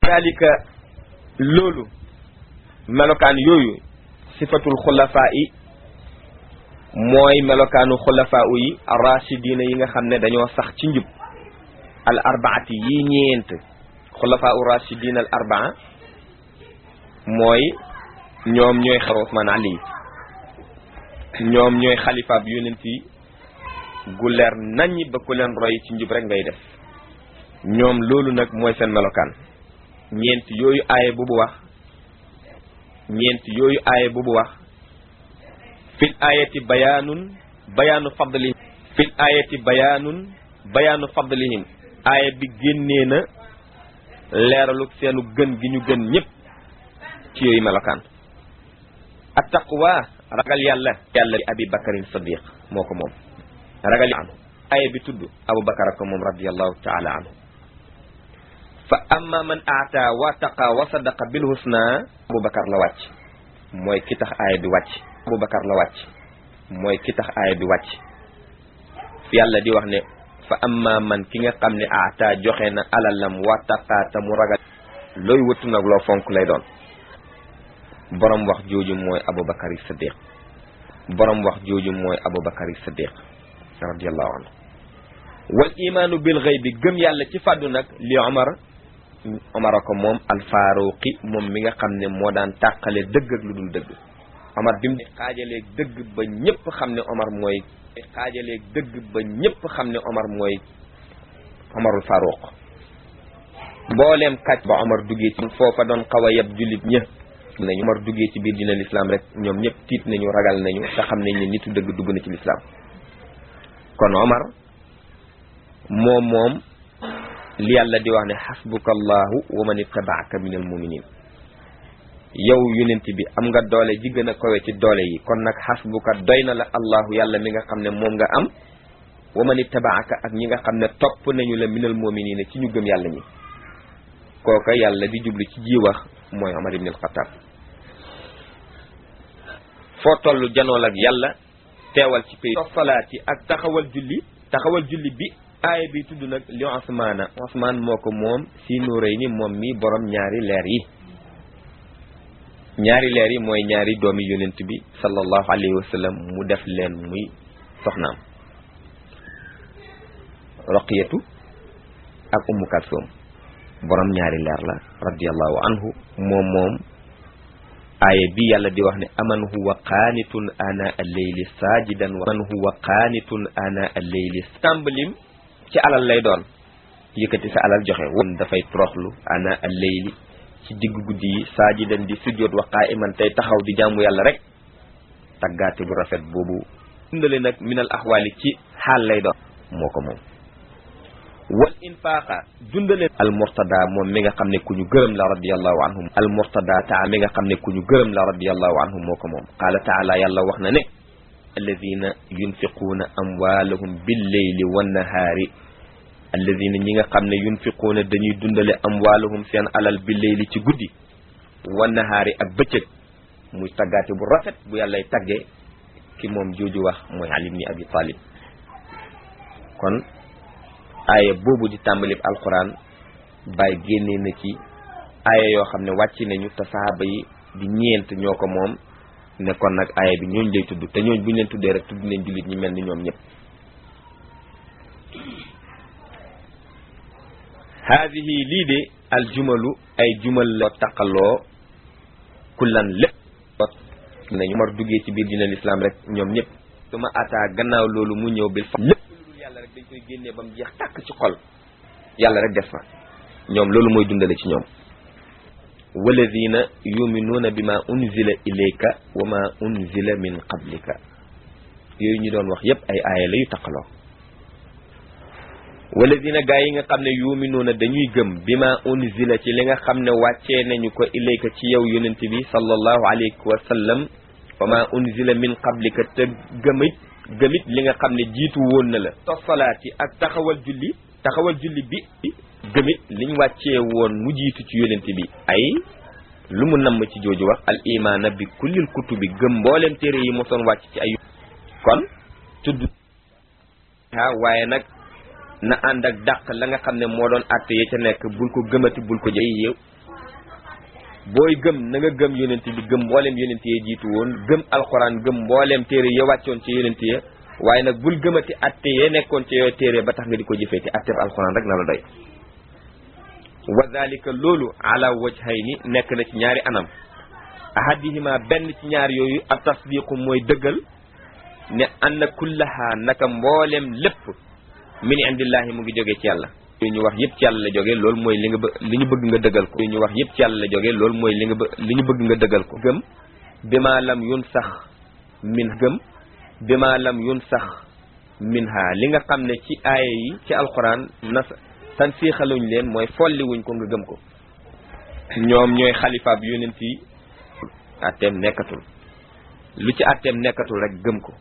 dalika loolu melokaan yooyu sifatul xulafaa yi mooy melokaanu xulafaa yi rachidina yi nga xam ne dañoo sax ci njub al arbaati yi ñeent xulafaa u rachidina al arbaa mooy ñoom ñooy xar Usmaan Ali ñoom ñooy xalifaab yonent yi gu leer naññ ba ku leen roy ci njub rek ngay def ñoom loolu nag mooy seen melokaan ñeent yooyu aaye bu bu wax ñeent yooyu aaye bu bu wax fil aayati bayaanun bayaanu fadlihim fil aayati bayaanun bayaanu fadlihim aaya bi génnee na leeralu seenu gën gi ñu gën ñëpp ci yooyu melokaan at taqwa ragal yàlla yàlla bi abi bakarin sadiq moo ko moom ragal yàlla anhu aaya bi tudd abu bakar ko moom radiallahu taala anhu fa amma man aata wa taqa wa sadaqa bil husna abubakar la wàcc mooy ki tax aaya bi wàcc abubakar la wàcc mooy ki tax aaya bi wàcc yàlla di wax ne fa amma man ki nga xam ne aata joxe na alalam wa taqa ta mu ragal looy wëttu nag loo fonk lay doon borom wax jooju mooy abubakar yi siddiq borom wax jooju mooy abubakar yi siddiq radiallahu anhu wal imaanu bil ghaybi gëm yàlla ci fàddu nag li omar omar a ko moom alfaaruqi moom mi nga xam ne moo daan tàqale dëgg ak lu dul dëgg omar bi mu xaajaleeg dëgg ba ñëpp xam ne omar mooy xaajaleeg dëgg ba ñëpp xam ne omar mooy omarul faaruq mbooleem kàcc ba omar duggee ci foofa doon xaw a yeb jullit ñë nañu omar duggee ci biir dina lislaam rek ñoom ñëpp tiit nañu ragal nañu te xam nañ ne nitu dëgg dugg na ci lislaam kon omar moom moom li yàlla di wax ne xasbuka allahu wa man ittabaaka min al muminin yow yonent bi am nga doole ji gën a kowe ci doole yi kon nag xasbuka doy na la allahu yàlla mi nga xam ne moom nga am wa man ittabaaka ak ñi nga xam ne topp nañu la min al muminin ci ñu gëm yàlla ñi kooka yàlla di jublu ci ji wax mooy Omar ibn al-Khattab foo toll janool ak yàlla teewal ci pay salaati ak taxawal julli taxawal julli bi aaya bi tudd nag li Usmaana Usmaan moo ko moom si nuuray ni moom mi borom ñaari leer yi ñaari leer yi mooy ñaari doomi yonent bi sallallahu alayhi wa sallam mu def leen muy soxnaam Roqiyatu ak Ummu Kalsoom borom ñaari leer la radiyallahu anhu moom moom aaya bi yàlla di wax ne aman huwa qaanitun ana al-layli saajidan wa man huwa qaanitun ana al-layli tàmbalim ci alal lay doon yëkkati sa alal joxe woon dafay toroxlu ana al-layli ci digg guddi yi saajidan di sujjoot wa qaa'iman tey taxaw di jaamu yàlla rek taggaate bu rafet boobu dundale nag minal axwaali ci xaal lay doon moo ko moom wal infaaqa dundale al murtada moom mi nga xam ne ku ñu gërëm la radiallahu anhum al murtada taa mi nga xam ne ku ñu gërëm la radiallahu anhum moo ko moom qaala taala yàlla wax na ne alladina yunfiquuna amwaalahum billeyli wannahaari alladina ñi nga xam ne yunfiquuna dañuy dundale amwaalahum seen alal billeyli ci guddi wannahaari ak bëccëg muy taggaate bu rafet bu yàllay tagge ki moom jooju wax mooy Ali ibn Abi Talib kon aaya boobu di tàmbalib alquran bàyyi génnee na ci aaya yoo xam ne wàcc nañu te sahaaba yi di ñeent ñoo ko moom ne kon nag aaya bi ñooñ lay tudd te ñooñ bu ñu leen tuddee rek tudd nañ jullit ñi mel ni ñoom ñëpp haadihi lii de al jumalu ay jumal la taqaloo kullan lépp nañu mar duggee ci biir dina lislaam rek ñoom ñëpp su ma ataa gannaaw loolu mu ñëw bil fa lépp yàlla rek dañ koy génnee ba mu jeex tàkk ci xol yàlla rek des fa ñoom loolu mooy dundale ci ñoom walladina yuminuuna bi ma unzila ilayka wa ma unzila min qablika yooyu ñu doon wax yépp ay aaya la yu taqaloo walladina gaa yi nga xam ne yuminuuna dañuy gëm bi ma unzila ci li nga xam ne wàccee nañu ko ilayka ci yow yonent bi sallallahu alayhi wa sallam wa ma unzila min qablika te gëmit gëmit li nga xam ne jiitu woon na la tosalaati ak taxawal julli taxawal julli bi gëmit liñ wàccee woon mu jiitu ci yonent bi ay lu mu namm ci jooju wax al imaana bi kullil kutubi gëm mboolem téere yi mosoon wàcc ci ay kon tudd ha waaye nag na ànd ak dàq la nga xam ne moo doon àtte ya ca nekk bul ko gëmati bul ko jëy yow booy gëm na nga gëm yonent bi gëm mbooleem yonent yee jiitu woon gëm alxuraan gëm mbooleem téere ya wàccoon ci yonent ya waaye nag bul gëmati atte yee nekkoon ci yooyu téere ba tax nga di ko jëfee te atteb alxuraan rek na la doy wa zalika loolu ala wajhayni nekk na ci ñaari anam ahadihima benn ci ñaar yooyu a tasdiqu mooy dëggal ne anna kullaha naka mbooleem lépp min indillahi mu ngi jógee ci yàlla li ñu wax yëpp ci yàlla la jógee loolu mooy li nga bë li ñu bëgg nga dëggal ko li ñu wax yëpp ci yàlla la jógee loolu mooy li nga bë li ñu bëgg nga dëggal ko gëm bima lam yun sax min gëm bima lam yun sax min ha li nga xam ne ci aaya yi ci alquran nas tan siixaluñ leen mooy folli wuñ ko nga gëm ko ñoom ñooy xalifaab yonent yi atteem nekkatul lu ci atteem nekkatul rek gëm ko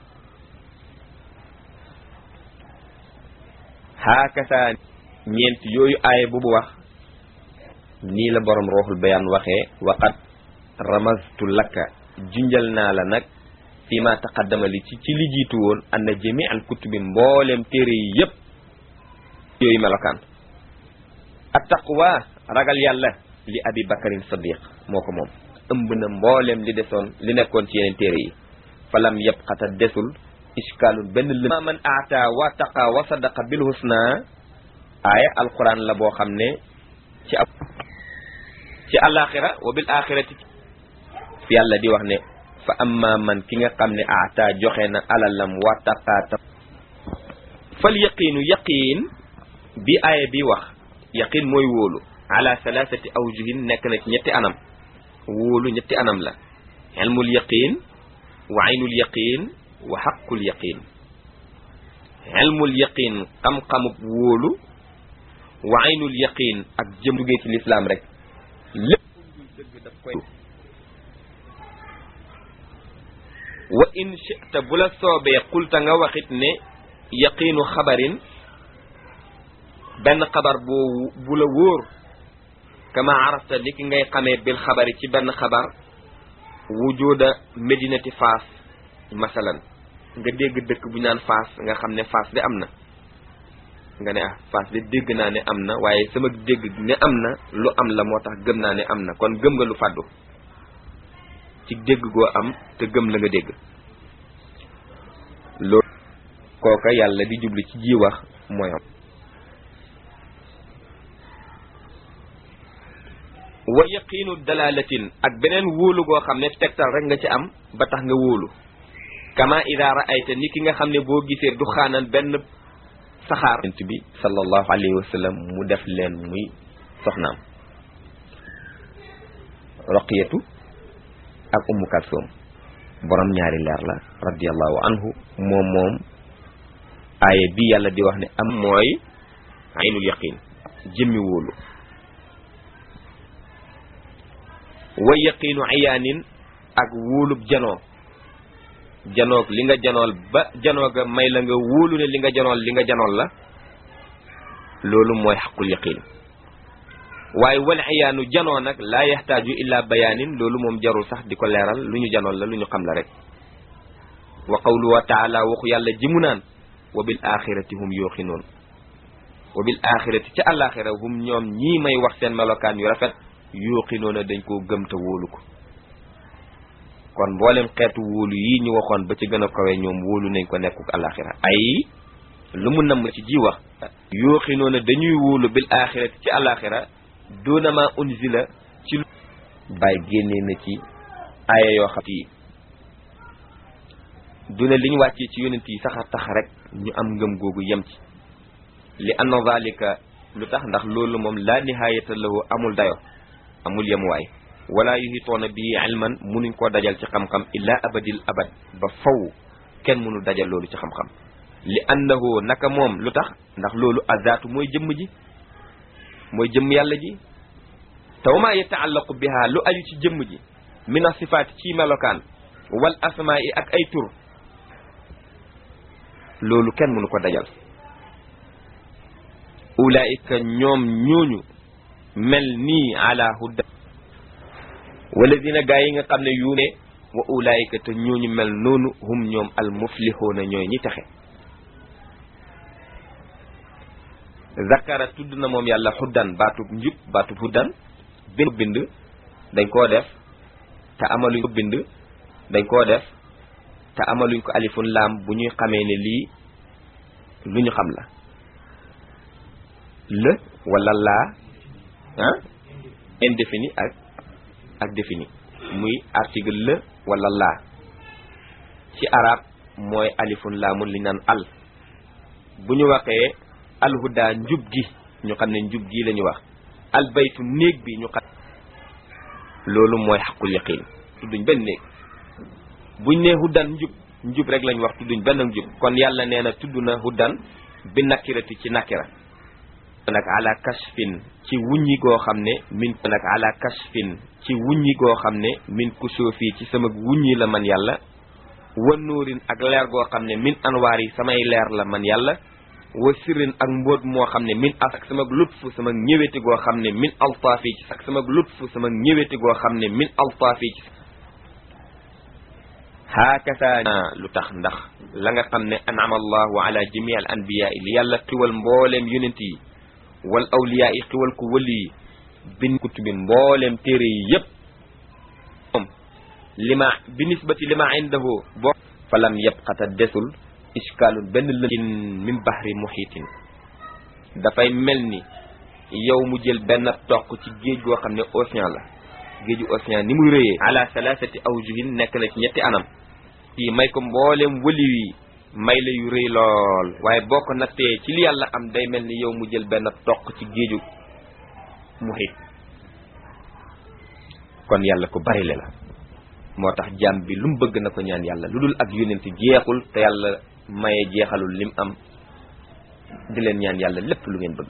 haakasa ñeent yooyu aaya bu bu wax nii la borom rooxul bayaan waxee waqat ramaztu lakka junjal naa la nag fi ma taqaddama li ci ci li jiitu woon anna jami al kutubi mbooleem téere yi yépp yooyu melokaan at taqwa ragal yàlla li abi bakarin sadiq moo ko moom ëmb na mbooleem li desoon li nekkoon ci yeneen téere yi falam yabqata desul iskaalun benn lë man aata wa taqa wa sadaqa bil husna aaya alquran la boo xam ne ci ab ci alaxira wa bil axirati fi yàlla di wax ne fa amma man ki nga xam ne aata joxe na alalam wa taqaata fal yaqiinu yaqiin bi aaya bi wax yaqiin mooy wóolu ala salasati awjuhin nekk na ci ñetti anam wóolu ñetti anam la ilmul yaqiin wa aynul yaqiin wa xaqul yaqiin ilmul yaqiin xam-xamub wóolu wa aynul yaqiin ak jëm duggee ci lislaam rek lépp luy dëgg daf koy wa in chita bu la soobee xulta nga waxit ne yaqiinu xabarin benn xabar boo bu la wóor kama arafta li ki ngay xamee bil xabari ci benn xabar wujuda medinati faas masalan nga dégg dëkk bu naan faas nga xam ne faas de am na nga ne ah faas de dégg naa ne am na waaye sama dégg ne am na lu am la moo tax gëm naa ne am na kon gëm nga lu fàddu ci dégg goo am te gëm la nga dégg loolu kooka yàlla di jublu ci ji wax mooy am wa yaqiinu dalalatin ak beneen wóolu goo xam ne tegtal rek nga ci am ba tax nga wóolu kama ida raayta ni ki nga xam ne boo gisee du xaanan benn saxaar ent bi sallallahu alayhi wa sallam mu def leen muy soxnaam roqiyatu ak ummu kalsoom borom ñaari leer la radiallahu anhu moom moom aaye bi yàlla di wax ne am mooy aynul yaqin jëmmi wóolu wa yaqiinu ayaanin ak wóolub janoo janoog li nga janool ba janooga may la nga wóolu ne li nga janool li nga janool la loolu mooy xaqul yaqin waaye wal iyaanu janoo nag laa yaxtaaju illa bayaanin loolu moom jarul sax di ko leeral lu ñu janool la lu ñu xam la rek wa qawlu wa taala waxu yàlla ji mu naan wa bil axirati hum yuuqinoon wa bil axirati ca àlaxira hum ñoom ñii may wax seen melokaan yu rafet yuuqinoona dañ koo gëm te wóolu ko kon mboolem xeetu wóolu yi ñu waxoon ba ci gën a kawe ñoom wóolu nañ ko nekkuk alaxira ay lu mu namm ci ji wax yuuqinoona dañuy wóolu bil axirati ci alaxira doona ma unzila ci lu bàyyi génnee na ci aaya yoo xam yi du ne li ñu wàccee ci yonent yi sax a tax rek ñu am ngëm googu yem ci li anna zalika lu tax ndax loolu moom laa nihaayata lahu amul dayo amul yemuwaay wala yuhitoona bii ilman munuñ koo dajal ci xam-xam illa abadil abad ba faw kenn mënu dajal loolu ci xam-xam li annahu naka moom lu tax ndax loolu azaatu mooy jëmm ji mooy jëmm yàlla ji te wa maa yataallaqu biha lu aju ci jëmm ji min asifaat ci melokaan wal asmaa yi ak ay tur loolu kenn mënu ko dajal ulaika ñoom ñooñu mel nii ala hudda walladina gaa yi nga xam ne yu ne wa ulaika te ñooñu mel noonu hum ñoom al muflixuuna ñooy ñi texe zakara tudd na moom yàlla xuddan baatub njub baatub huddan bind bind dañ koo def te amaluñ ko bind dañ koo def te amaluñ ko alifun laam bu ñuy xamee ne lii lu ñu xam la le wala laa ah indéfini ak ak défini muy article le wala laa ci arab mooy alifun laamun li naan al bu ñu waxee alhuda njub gi ñu xam ne njub gi la ñu wax albaytu néeg bi ñu xam loolu mooy xaqul yaqin tudduñ benn néeg buñ ne huddan njub njub rek lañ wax tudduñ benn njub kon yàlla nee na tudd na huddan bi nakirati ci nakira nag ala kashfin ci wuññi goo xam ne min nag ala kashfin ci wuññi goo xam ne min kusoofi ci sama wuññi la man yàlla wa nuurin ak leer goo xam ne min anwaar yi samay leer la man yàlla wa sirrin ak mbóot moo xam ne min as ak sama lutfu sama ñëweti goo xam ne min altaafi ci ak sama lutfu sama ñëweti goo xam ne min altaafi ci haakasa lu tax ndax la nga xam ne anama allahu ala jamii al anbiya li yàlla xiwal mbooleem yonent yi wal awliya yi xiwal ko wëli yi bin kutubi mbooleem téere yi yépp moom lima bi nisbati lima indahu boo falam yabqata desul iskaalun benn lëkin min bahri muhitin dafay mel ni yow mu jël benn toq ci géej goo xam ne océan la géeju océan ni muy rëyee ala salasati awjuhin nekk na ci ñetti anam yi may ko mbooleem wëli wi may la yu rëy lool waaye boo ko nattee ci li yàlla am day mel ni yow mu jël benn toq ci géeju muhit kon yàlla ko bari le la moo tax jaam bi lu mu bëgg na ko ñaan yàlla lu dul ak yonent jeexul te yàlla maye jeexalul lim am di leen ñaan yàlla lépp lu ngeen bëgg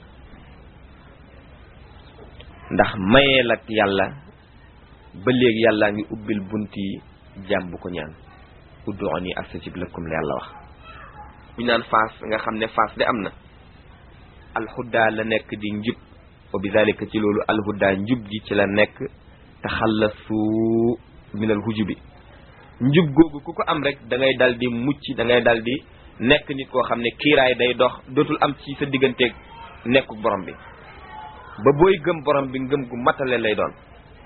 ndax mayeel ak yàlla ba léegi yàllaa ngi ubbil bunti jaam bu ko ñaan ud'uuni astajib lakum la yàlla wax bu ñu naan faas nga xam ne faas de am na alxudda la nekk di njub wa bi dalika ci loolu alxudda njub gi ci la nekk taxallasu minal hujubi njub googu ku ko am rek da ngay dal di mucc da ngay dal di nekk nit koo xam ne kiiraay day dox dootul am ci sa digganteeg nekku borom bi ba booy gëm borom bi ngëm gu matale lay doon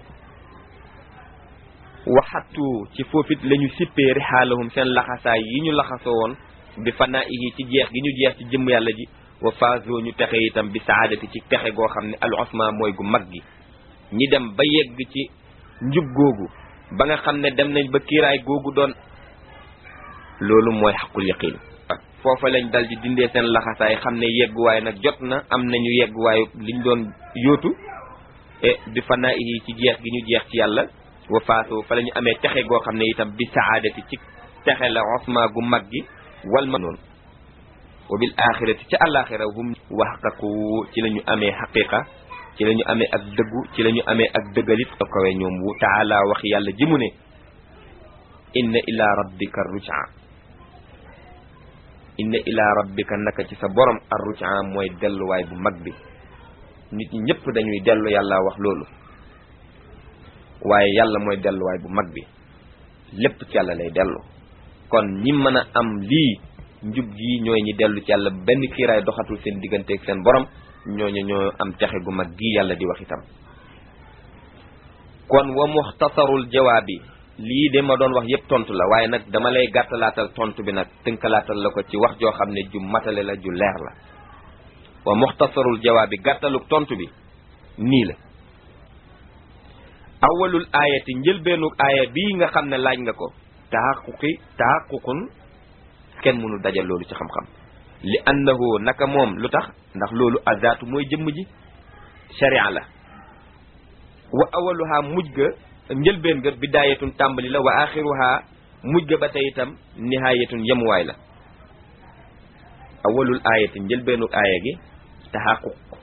waxatu ci foofit la ñu sippee rixaalahum seen laxasaay yi ñu laxasoo woon bi fanaa ihi ci jeex gi ñu jeex ci jëmm yàlla ji wa faazoo ñu texe itam bi saadati ci texe goo xam ne al osma mooy gu mag gi ñi dem ba yegg ci njub googu ba nga xam ne dem nañ ba kiiraay googu doon loolu mooy xaqul yaqin foofa lañ dal di dindee seen laxasaay xam ne yegguwaay nag jot na am nañu yegguwaayu liñ doon yóotu e bi fanaa ihi ci jeex gi ñu jeex ci yàlla wa faasoo fa la ñu amee texe goo xam ne itam bi saadati ci texe la osma gu mag gi wal ma noonu wa bil axirati ca àlaxira hum waxqaqu ci la ñu amee xaqiqa ci la ñu amee ak dëggu ci la ñu amee ak dëggalit kawe ñoom wu taala wax yàlla ji mu ne inna ila rabbika ruja inna ila rabbika naka ci sa borom ar ruja mooy delluwaay bu mag bi nit ñi ñëpp dañuy dellu yàlla wax loolu waaye yàlla mooy delluwaay bu mag bi lépp ci yàlla lay dellu kon ñi mën a am lii njub gi ñooy ñi dellu ci yàlla benn kiiraay doxatul seen digganteeg seen borom ñooñu ñoo am texe gu mag gi yàlla di wax itam kon wa muxtasarul jawaabi lii de ma doon wax yépp tontu la waaye nag dama lay gàttalaatal tontu bi nag tënkalaatal la ko ci wax joo xam ne ju matale la ju leer la wa muxtasarul jawaabi gàttaluk tontu bi nii la awalul aayati njëlbeenuk aaya bii nga xam ne laaj nga ko taxaquqi taxaququn kenn mënu dajal loolu ci xam-xam li annahu naka moom lu tax ndax loolu azaatu mooy jëmm ji sharia la wa awaluha mujj ga njëlbeen ga bidaayatun tàmbali la wa axiruha mujj ga ba tey itam nihaayatun yemuwaay la awalul aayati njëlbeenuk aaya gi taxaquq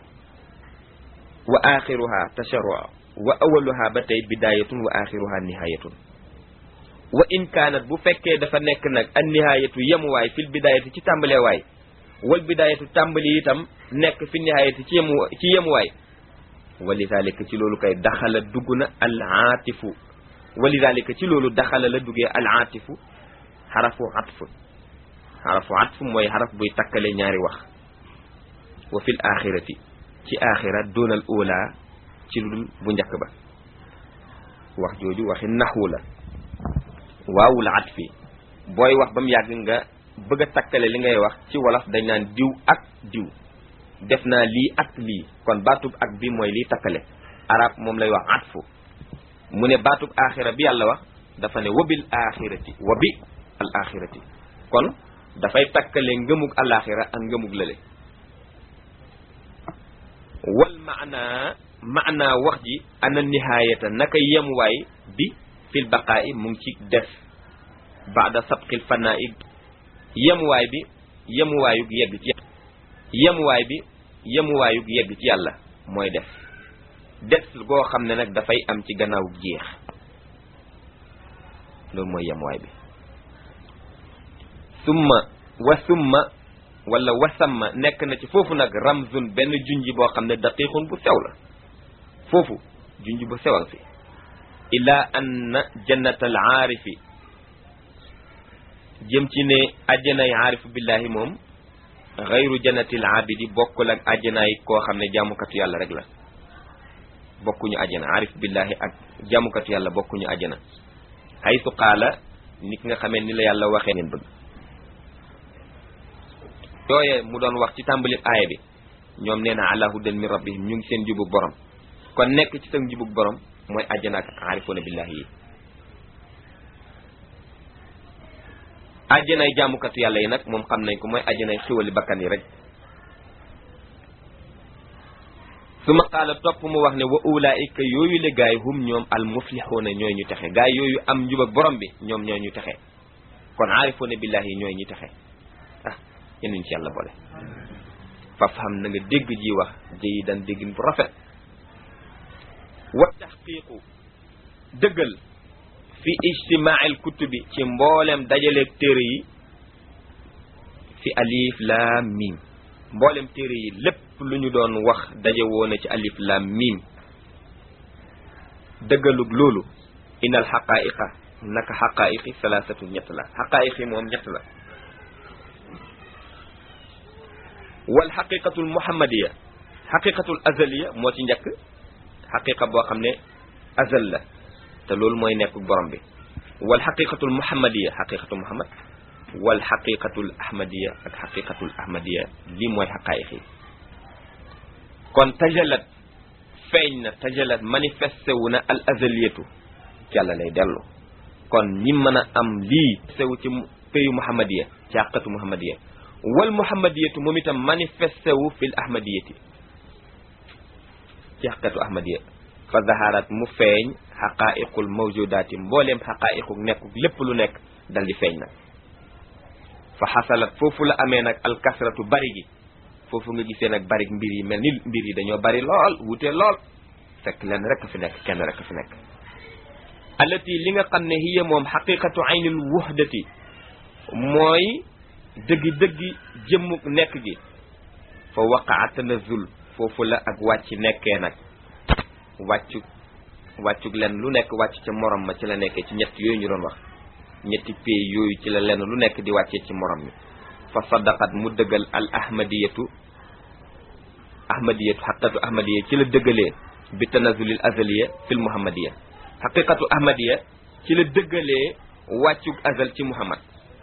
wa axiruha tasharru wa awaluha ba tey bidaayatun wa axiruha nihaayatun wa in kaanat bu fekkee dafa nekk nag an nihaayatu yemuwaay fil bidaayati ci tàmbaleewaay wal bidaayatu tàmbali itam nekk fi nihaayati ci yemu ci yemuwaay walidalika ci loolu kay daxala dugg na al aatifu walidalika ci loolu daxala la duggee al aatifu xarafu atf xarafu atf mooy xaraf buy takkale ñaari wax wa fil axirati ci axira doonal oola ci lu dul bu njëkk ba wax jooju waxi naxwu la waawul atfi booy wax ba mu yàgg nga bëgg a takkale li ngay wax ci wolof dañ naan diw ak diw def naa lii ak lii kon baatub ak bi mooy liy takkale arab moom lay wax atfu mu ne baatub axira bi yàlla wax dafa ne wabil axirati wabi al axirati kon dafay takkale ngëmug alaxira ak ngëmug lële wal maana maana wax ji ana nihaayata naka yemuwaay bi fil baqaa'i mu ngi ci des baada sabqil fanaa'i yemuwaay bi yemuwaayug yegg ci yemuwaay bi yemuwaayug yegg ci yàlla mooy des des goo xam ne nag dafay am ci gannaaw jeex loolu mooy yemuwaay bi summa wa summa wala wasamma nekk na ci foofu nag ramzun benn junji boo xam ne daqiqun bu sew la foofu junji bu sewal fi ila anna jannatal aarifi jëm ci ne ajjanaay aarifu billahi moom xayru jannatil abidi bokkul ak ajjanaay koo xam ne jaamukatu yàlla rek la bokkuñu ajjana aarif billahi ak jaamukatu yàlla bokkuñu ajjana haytu qaala nit nga xamee ni la yàlla waxee ngeen bëgg yooye mu doon wax ci tàmbali aaya bi ñoom nee na ala hudan min rabbihim ñu ngi seen jubug borom kon nekk ci seen jubug borom mooy àjjana ak aarifoona billahi yi àjjanay jaamukatu yàlla yi nag moom xam nañ ko mooy àjjanay xiwali bakkan yi rek su ma qaala topp mu wax ne wa ulaika yooyu le gaay hum ñoom al muflixuuna ñooy ñu texe gaay yooyu am njubag borom bi ñoom ñooy ñu texe kon aarifoona billahi yi ñooy ñu texe ah yenuñ ci yàlla boole faf xam na nga dégg ji wax jëyi dan déggin bu rafet wa taxqiqu dëggal fi ijtimaa'il kutubi ci mboolem dajaleeg téere yi fi alif laam miim mboolem téere yi lépp lu ñu doon wax daje woona ci alif laam miim dëggalug loolu inal xaqaa'iqa naka xaqaa'iqi salaasatu ñett la xaqaa'iqi moom ñett la wal xaqiqatul muhammadiya xaqiqatul azaliya moo ci njëkk xaqiqa boo xam ne azal la te loolu mooy nekk borom bi wal xaqiqatul muhammadiya xaqiqatu muhammad wal xaqiqatul ahmadiya ak xaqiqatul ahmadiya lii mooy xaqaayiq yi kon tajalat feeñ na tajalat manifesté wu na al azaliyatu ci yàlla lay dellu kon ñi mën a am lii sew ci péyu muhammadiya ci xaqatu muhammadiya wal muhammadiyatu moom itam manifesté wu fil ahmadiyati ci xaqatu ahmadiya fa zaharat mu feeñ xaqaa'iqul mawjudaati mbooleem xaqaa'iqu nekku lépp lu nekk dal di feeñ nag fa xasalat foofu la amee nag alkasratu bari gi foofu nga gisee nag bari mbir yi mel ni mbir yi dañoo bari lool wute lool fekk leen rek fi nekk kenn rek fi nekk allati li nga xam ne hiya moom xaqiqatu aynil wuhdati mooy dëggi dëggi jëmmuk nekk gi fa waqaa tanazul foofu la ak wàcc nekkee nag wàccu wàccug len lu nekk wàcc ca morom ma ci la nekkee ci ñett yooyu ñu doon wax ñetti pay yooyu ci la lenn lu nekk di wàccee ci morom mi fa saddaqat mu dëggal al ahmadiyatu ahmadiyatu xaqiqatu ahmadiya ci la dëggalee bi tanazulil azaliya fil muhammadiya xaqiqatu ahmadiya ci la dëggalee wàccug azal ci muhammad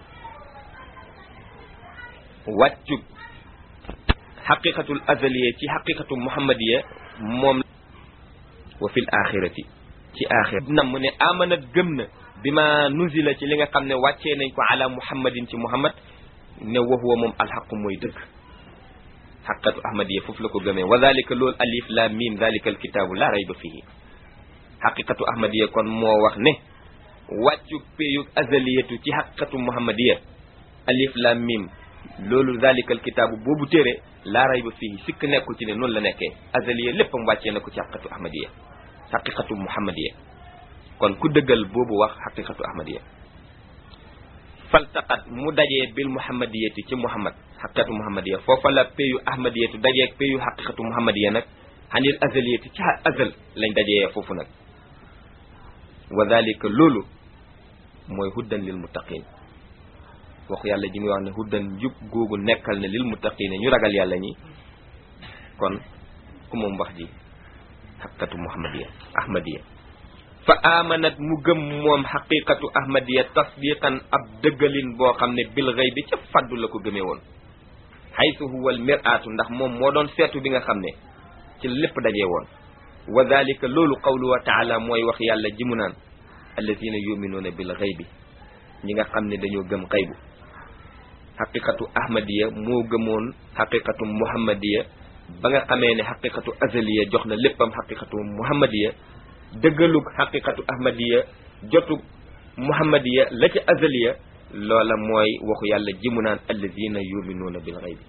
wàccug xaqiqatul azaliya ci xaqiqatu muhammadiya moom wa fil axirati ci axira nam mu ne amanat gëm na bi ma nuzila ci li nga xam ne wàccee nañ ko ala muhammadin ci muhammad ne wa huwa moom alxaqu mooy dëgg xaqatu ahmadiya foofu la ko gëmee wa dalika loolu alif lam mim dalika alkitaabu la rayba fihi xaqiqatu ahmadiya kon moo wax ne wàccu péyug azaliyatu ci xaqiqatu muhammadiya alif lam mim loolu dalika alkitaabu boobu téere laa rayba fihi sikk nekku ci ne noonu la nekkee azaliya léppam wàccee na ko ci xaqiqatu ahmadiya xaqiqatu muhammadiya kon ku dëggal boobu wax xaqiqatu ahmadiya faltaqat mu dajee bil muhammadiyati ci muhammad xaqiqatu muhammadiya foofa la péyu ahmadiyatu dajee péyu xaqiqatu muhammadiya nag xanil azaliyati ci azal lañ dajee foofu nag wa dalika loolu mooy huddan lil muttaqin waxu yàlla ji muy wax ne huddan njub googu nekkal ne lil muttaqin ñu ragal yàlla ñi kon ku moom wax ji xaqiqatu muhammadiya ahmadiya fa amanat mu gëm moom xaqiqatu ahmadiya tasdiqan ab dëggalin boo xam ne bil xëy bi ca faddu la ko gëmee woon xaytu huwa al miraatu ndax moom moo doon seetu bi nga xam ne ci lépp dajee woon wa dalika loolu qawlu wa taala mooy wax yàlla ji mu naan allazina yuminuuna bil xëy bi ñi nga xam ne dañoo gëm xaybu xaqiqatu ahmadiya moo gëmoon xaqiqatu muhammadiya ba nga xamee ne xaqiqatu azaliya jox na léppam xaqiqatu muhammadiya dëggalug xaqiqatu ahmadiya jotug muhammadiya la ca azaliya loola mooy waxu yàlla ji mu naan allazina yuminuuna bil xaybi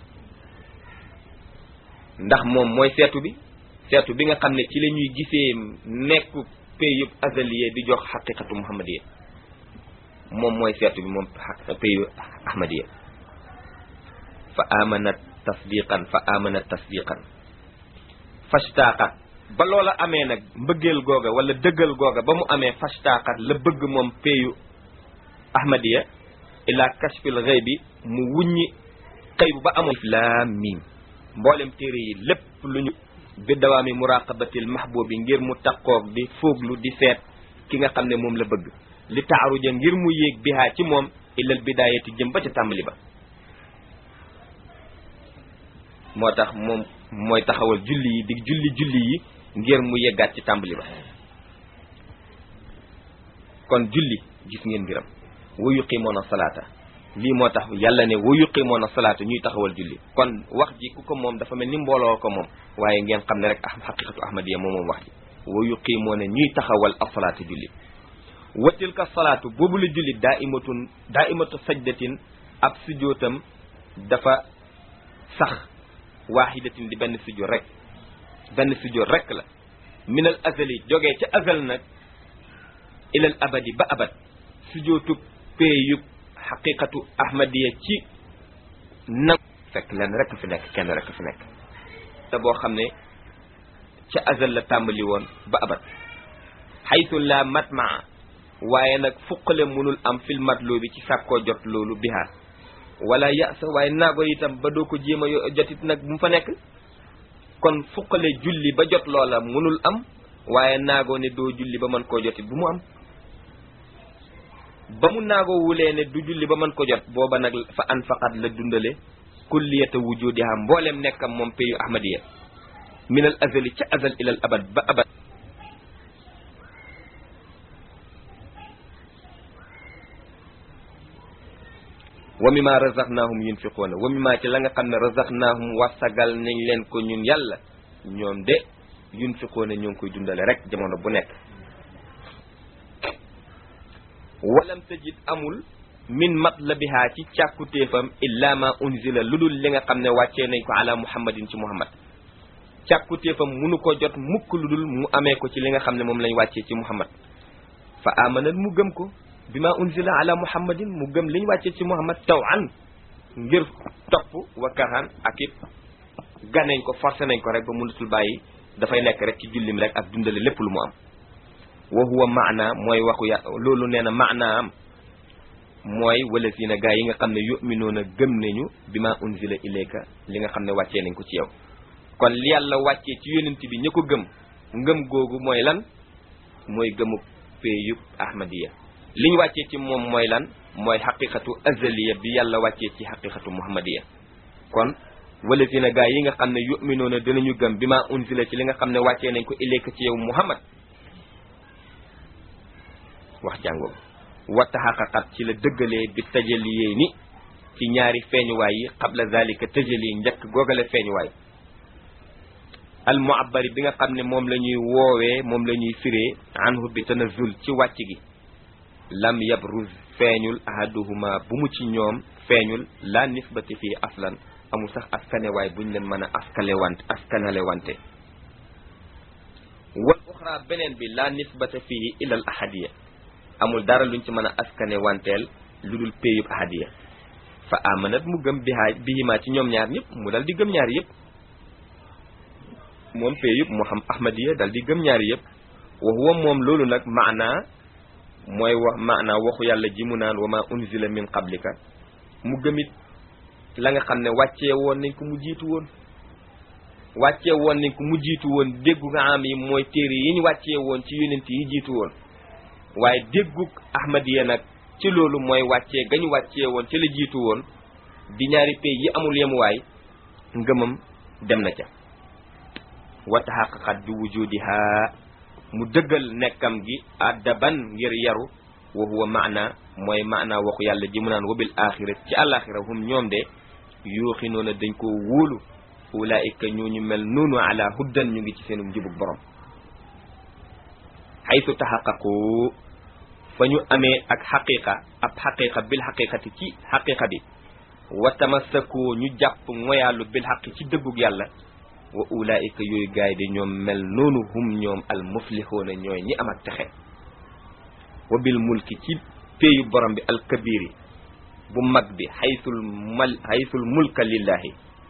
ndax moom mooy seetu bi seetu bi nga xam ne ci la ñuy gisee nekku payub azaliya di jox xaqiqatu muhammadiya moom mooy seetu bi moom payu ahmadiya fa amanat tasdiqan fa amanat tasdiqan fashtaqat ba loola amee nag mbëggeel googa wala dëggal googa ba mu amee fashtaqat la bëgg moom payu ahmadiya ila kashfil ghaybi mu wuññi xëy bu ba amoon laam miim mboolem téere yi lépp lu ñu bi dawaami muraqabatil mahbubi ngir mu taqoog di fooglu di seet ki nga xam ne moom la bëgg li taaruja ngir mu yéeg bihaa ci moom ilal bidaayati jëm ba ca tàmbali ba moo tax moom mooy taxawal julli yi di julli julli yi ngir mu yeggaat ci tàmbali ba kon julli gis ngeen mbiram wa yuqimoona salaata lii moo tax yàlla ne wa yuqimoona salaata ñuy taxawal julli kon wax ji ku ko moom dafa mel ni mbooloo ko moom waaye ngeen xam ne rek ah xaqiqatu ahmadiya moom moom wax ji wa yuqimoona ñuy taxawal asalaata julli wa tilka salaatu boobu la julli daa imatun daa imatu sajdatin ab sujootam dafa sax waaxidatin di benn sujoot rek benn sujoot rek la minal azali jógee ca azal nag ilal abadi ba abad sujootub péeyub xaqiqatu ahmadiya ci nag fekk leen rek fi nekk kenn rek fi nekk te boo xam ne ca azal la tàmbali woon ba abad xaytu la matmaa waaye nag fuqale mënul am fil matlu bi ci sàkkoo jot loolu bihaa wala yasa waaye naago itam ba doo ko jéem a jotit nag bu mu fa nekk kon fuqale julli ba jot loola mënul am waaye naagoo ne doo julli ba mën koo jotit bu mu am ba mu naagoo wulee ne du julli ba mën ko jot booba nag fa an faqat la dundale kulliyata wujudiha mboolem nekkam moom payu ahmadiya minal azali ca azal ilal abad ba abad wa mimma razaqnahum yunfiquuna wa mimma ci la nga xam ne razaqnahum wasagal nañ leen ko ñun yàlla ñoom de yunfiquuna ñoo ngi koy dundale rek jamono bu nekk walam tajid amul min matlabiha ci càkkutéefam illa ma unzila lu dul li nga xam ne wàccee nañ ko ala muhammadin ci muhammad càkkutéefam munu ko jot mukk lu dul mu amee ko ci li nga xam ne moom lañ wàccee ci muhammad fa amanat mu gëm ko bi ma unzila ala muhammadin mu gëm liñ wàccee ci muhammad taw an ngir topp wa karhan ak it ganeñ ko forcé nañ ko rek ba mënatul bàyyi dafay nekk rek ci jullim rek ak dundale lépp lu mu am wa huwa maana mooy waxu ya loolu nee na maana am mooy wala si na gaa yi nga xam ne yuminuuna gëm nañu bi ma unzila ilayka li nga xam ne wàccee nañ ko ci yow kon li yàlla wàccee ci yonent bi ña ko gëm ngëm googu mooy lan mooy gëmu péeyub ahmadiya li ñu wàccee ci moom mooy lan mooy xaqiqatu azaliya bi yàlla wàccee ci xaqiqatu muhammadiya kon wala si na gaa yi nga xam ne yuminuuna dinañu gëm bi ma unzila ci li nga xam ne wàccee nañ ko ilayka ci yow muhammad wax jàngoo wa taxaqaqat ci la dëggalee bi tajaliyee ni ci ñaari feeñuwaay yi qabla zalika tajali njëkk googale feeñuwaay al muabbari bi nga xam ne moom la ñuy woowee moom la ñuy firee anhu bi tanazul ci wàcc gi lam yabruz feeñul ahaduhuma bu mu ci ñoom feeñul la nisbati fii aslan amul sax askanewaay buñ leen mën a askale wante askanale wante wal uxra beneen bi la nisbata fii ila al ahadiya amul dara luñ ci mën a askane wanteel lu dul péyub ahadiya fa amanat mu gëm bihaa bihimaa ci ñoom ñaar ñëpp mu dal di gëm ñaar yëpp moom péyub mu xam ahmadiya dal di gëm ñaar yëpp wa huwa moom loolu nag maanaa mooy wax maanaa waxu yàlla ji mu naan wa ma unzila min qablika mu gëmit la nga xam ne wàccee woon nañ ko mu jiitu woon wàccee woon nañ ko mu jiitu woon déggu am yi mooy téere yi ñu wàccee woon ci yonent yi jiitu woon waaye déggug ahmadiya nag ci loolu mooy wàccee gañu wàccee woon ci la jiitu woon di ñaari pays yi amul yemuwaay ngëmam dem na ca wa taxaqaqat bi wujudiha mu dëggal nekkam gi addaban ngir yaru wa huwa maana mooy maana waxu yàlla ji mu naan wabil axira ci àlaxira hum ñoom de yuuxi noona dañ koo wóolu ulaika ñooñu mel noonu ala huddan ñu ngi ci seenum njubug borom xaytu taxaqaqu fa ñu amee ak xaqiqa ab xaqiqa bil xaqiqati ci xaqiqa bi wa tamassakoo ñu jàpp ngoyaalu bil xaqi ci dëggug yàlla wa ulaika yooyu gaay de ñoom mel noonu hum ñoom al muflixoona ñooy ñi am ak texe wa bil mulki ci péeyu borom bi al kabiri bu mag bi xaytul mal xaytul mulka lillahi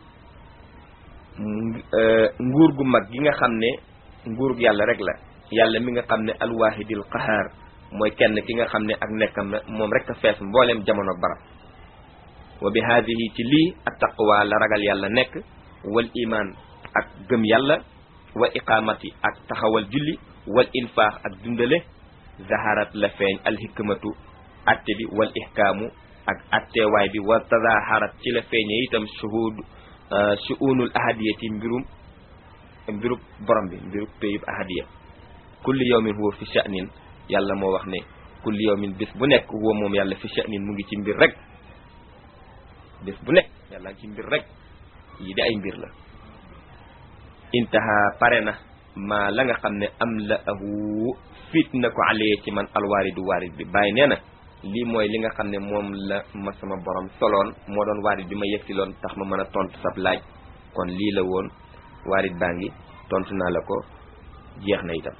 nguur gu mag gi nga xam ne nguurug yàlla rek la yàlla mi nga xam ne alwaahidil qahaar mooy kenn ki nga xam ne ak nekkam na moom rek a fees mbooleem jamono barab wa bi haadihi ci lii at taqwa la ragal yàlla nekk wal iman ak gëm yàlla wa iqamati ak taxawal julli wal infaax ak dundale zaharat la feeñ alhikmatu atte bi wal ihkaamu ak attewaay bi wa tazaharat ci la feeñe itam shuhud shu'unul ahadiyati mbirum mbirub borom bi mbirub péyub ahadiya kulli yawmin huwa fi sha'nin yàlla moo wax ne kulli yawmin bés bu nekk huwa moom yàlla fi sha'nin mu ngi ci mbir rek bés bu nekk yàlla ngi ci mbir rek yi di ay mbir la intaha pare na maa la nga xam ne am la ahu fit na ko alee ci man alwaaridu waarid bi bàyyi nee na lii mooy li nga xam ne moom la ma sama borom soloon moo doon waarid bi ma yegsiloon tax ma mën a tontu sab laaj kon lii la woon waarid baa ngi tontu naa la ko jeex na itam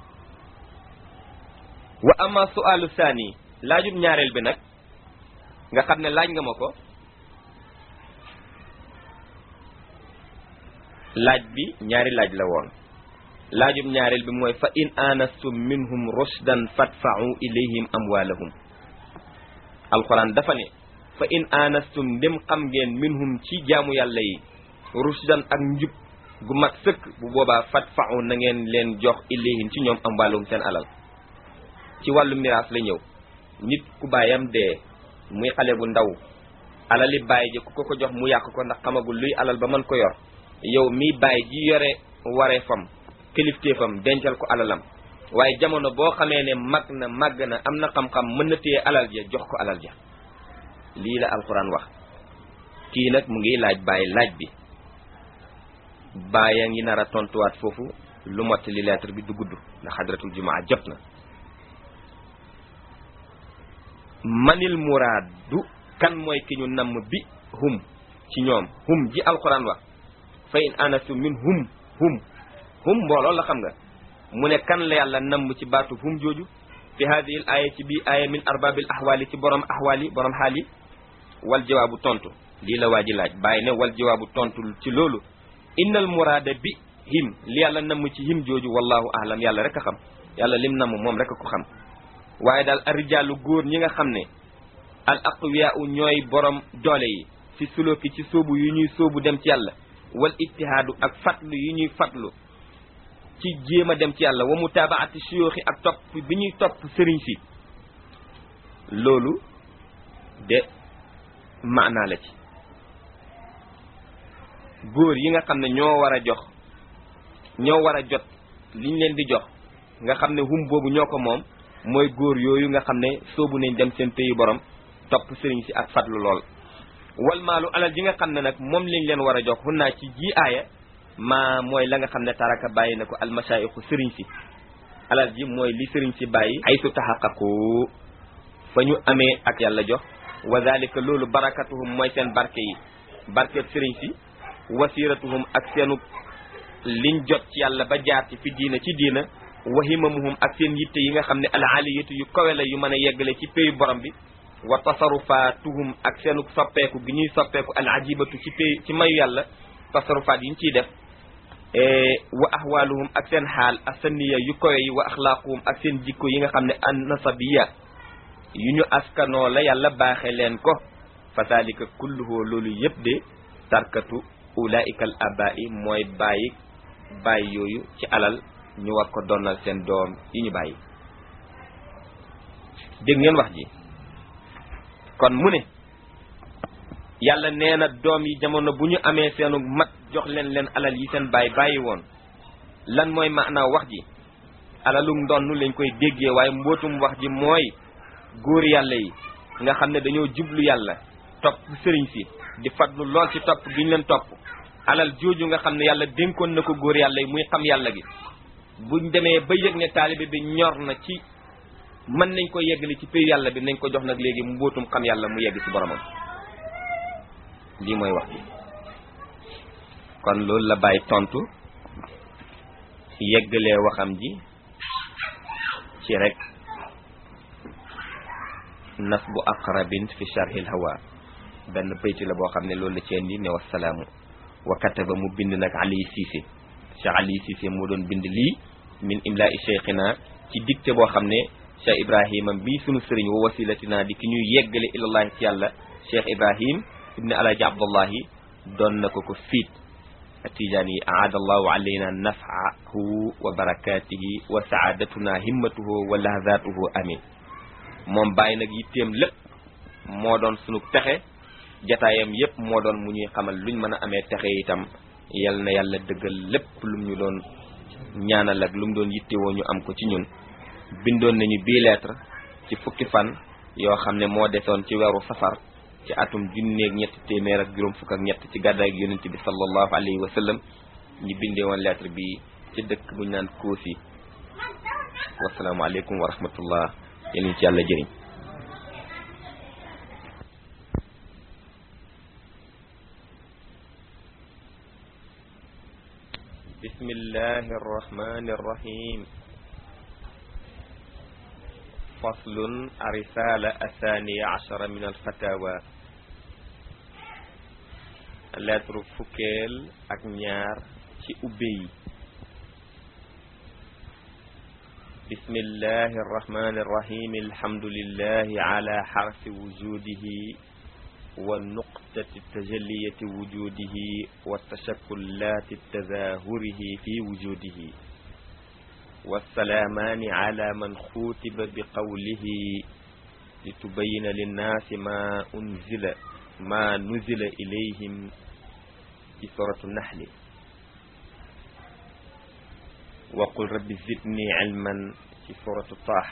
wa ama sualu saani laajub ñaareel bi nag nga xam ne laaj nga ma ko laaj bi ñaari laaj la woon laajub ñaareel bi mooy fa in anastum minhum rushdan fadfa'u ilayhim amwalahum alquran dafa ne fa in anastum ndem xam ngeen minhum ci jaamu yàlla yi rushdan ak njub gu mat sëkk bu boobaa fadfa'u na ngeen leen jox ilayhim ci ñoom amwalahum seen alal ci wàllu miraas la ñëw nit ku baayam dee muy xale bu ndaw alali baay ji ku ko ko jox mu yàq ko ndax xamagul luy alal ba mën ko yor yow mi baay ji yore waree fam kilifteefam dencal ko alalam waaye jamono boo xamee ne mag na màgg na am na xam-xam mën na téye alal ja jox ko alal ja lii la alxuraan wax kii nag mu ngi laaj bàyyi laaj bi bàyyi a ngi nar a tontuwaat foofu lu mott li lettre bi du gudd ndax xadratul jumaa jot na manil muraadu kan mooy ki ñu namm bi hum ci ñoom hum ji alxuraan wax fa in anastu min hum hum hum mbooloo la xam nga mu ne kan la yàlla namm ci baatu hum jooju fi hadihi l aaya ci bii aaya min arbabil ahwaali ci borom ahwaali borom xaal yi wal jawaabu tontu lii la waa ji laaj bàyyi ne wal jawaabu tontu ci loolu innal muraada bi him li yàlla namm ci him jooju wallahu ahlam yàlla rek a xam yàlla lim namm moom rek a ko xam waaye daal arijaalu góor ñi nga xam ne al aqwiyaau ñooy borom doole yi fi sulooki ci sóobu yu ñuy sóobu dem ci yàlla wal ijtihaadu ak fatlu yu ñuy fatlu ci jéem a dem ci yàlla wa mutaabaati suyooxi ak topp bi ñuy topp sëriñ si loolu de maanaa la ci góor yi nga xam ne ñoo war a jox ñoo war a jot liñ leen di jox nga xam ne hum boobu ñoo ko moom mooy góor yooyu nga xam ne soobu nañ dem seen pays borom topp sëriñ si ak fatlu lool wal maalu alal ji nga xam ne nag moom lañ leen war a jox xun naa ci ji aaya maa mooy la nga xam ne taraka bàyyi na ko almashaayixu sëriñ si alal ji mooy li sëriñ si bàyyi ay su taxaqaqu fa ñu amee ak yàlla jox wa dalika loolu barakatuhum mooy seen barke yi barkeb sëriñ si wasiratuhum ak seenu liñ jot ci yàlla ba jaar ci fi diina ci diina wahimamuhum ak seen yitte yi nga xam ne al aliyatu yu kawe la yu mën a yeggale ci pays borom bi wa tasarufatuhum ak seenu soppeeku gi ñuy soppeeku al ajibatu ci pays ci mayu yàlla tasarufaat yi ñu ciy def wa ahwaluhum ak seen xaal asaniya yu kawe yi wa axlaaquhum ak seen jikko yi nga xam ne an nasabiya yu ñu askanoo la yàlla baaxe leen ko fa dalika kulluhu loolu yëpp de tarkatu ulaika al abai mooy bàyyi bàyyi yooyu ci alal ñu war ko donnal seen doom yi ñu bàyyi dégg ngeen wax ji kon mu ne yàlla nee na doom yi jamono bu ñu amee seenu mat jox leen leen alal yi seen baay bàyyi woon lan mooy maanaa wax ji alalum ndonn lañ koy déggee waaye mbootum wax ji mooy góor yàlla yi nga xam ne dañoo jublu yàlla topp sëriñ si di fadlu lool ci topp gi ñu leen topp alal jooju nga xam ne yàlla dénkoon na ko góor yàlla yi muy xam yàlla gi buñ demee ba yëg ne taalibe bi ñor na ci mën nañ ko yeggali ci pays yàlla bi nañ ko jox nag léegi mbootum xam yàlla mu yegg ci boromam lii mooy wax bi kon loolu la bàyyi tontu yeggalee waxam ji ci rek nasbu aqrabin fi sharhil hawa benn bayti la boo xam ne loolu la ci indi ne wasalaamu wa kataba mu bind nag ali siise cheikh ali siise moo doon bind lii min imlaa'i cheikhina ci dicté boo xam ne cheikh ibrahima bii sunu sëriñ wa wasilatina di ki ñuy yeggale ilallahi ci yàlla cheikh ibrahim ibni alaji abdullahi doon na ko ko fiit atijaani yi aada allahu alayna nafaahu wa barakatihi wa saadatuna himmatuhu wa lahzatuhu amin moom bàyyi nag yitteem lépp moo doon sunu texe jataayam yépp moo doon mu ñuy xamal luñ mën a amee texe itam yal na yàlla dëggal lépp lum ñu doon ñaanal ak lu mu doon yittewoo ñu am ko ci ñun bindoon nañu bii lettre ci fukki fan yoo xam ne moo desoon ci weeru safar ci atum junneeg ñetti téeméer ak juróom fukk ak ñett ci gàddaay ak yonent bi sallallahu alayhi wa sallam ñu bindee woon lettre bi ci dëkk buñ naan Koosi wasalaamualeykum wa rahmatullah yéen ñu ci yàlla jëriñ bismillahi arrahmani arrahim faslun arisala athaniya ashara min alfatawa lettre fukkeel ak ñaar ci ubbe yi bismillahi arrahmani arrahim alhamdulillahi ala xarfi wujudihi wa nuqtati tajalliyati wujudihi wa tashakulati tazahurihi fi wujudihi والسلامان على من خوتب بقوله لتبين للناس ما أنزل ما نزل إليهم في سورة النحل وقل رب زدني علما في سورة طه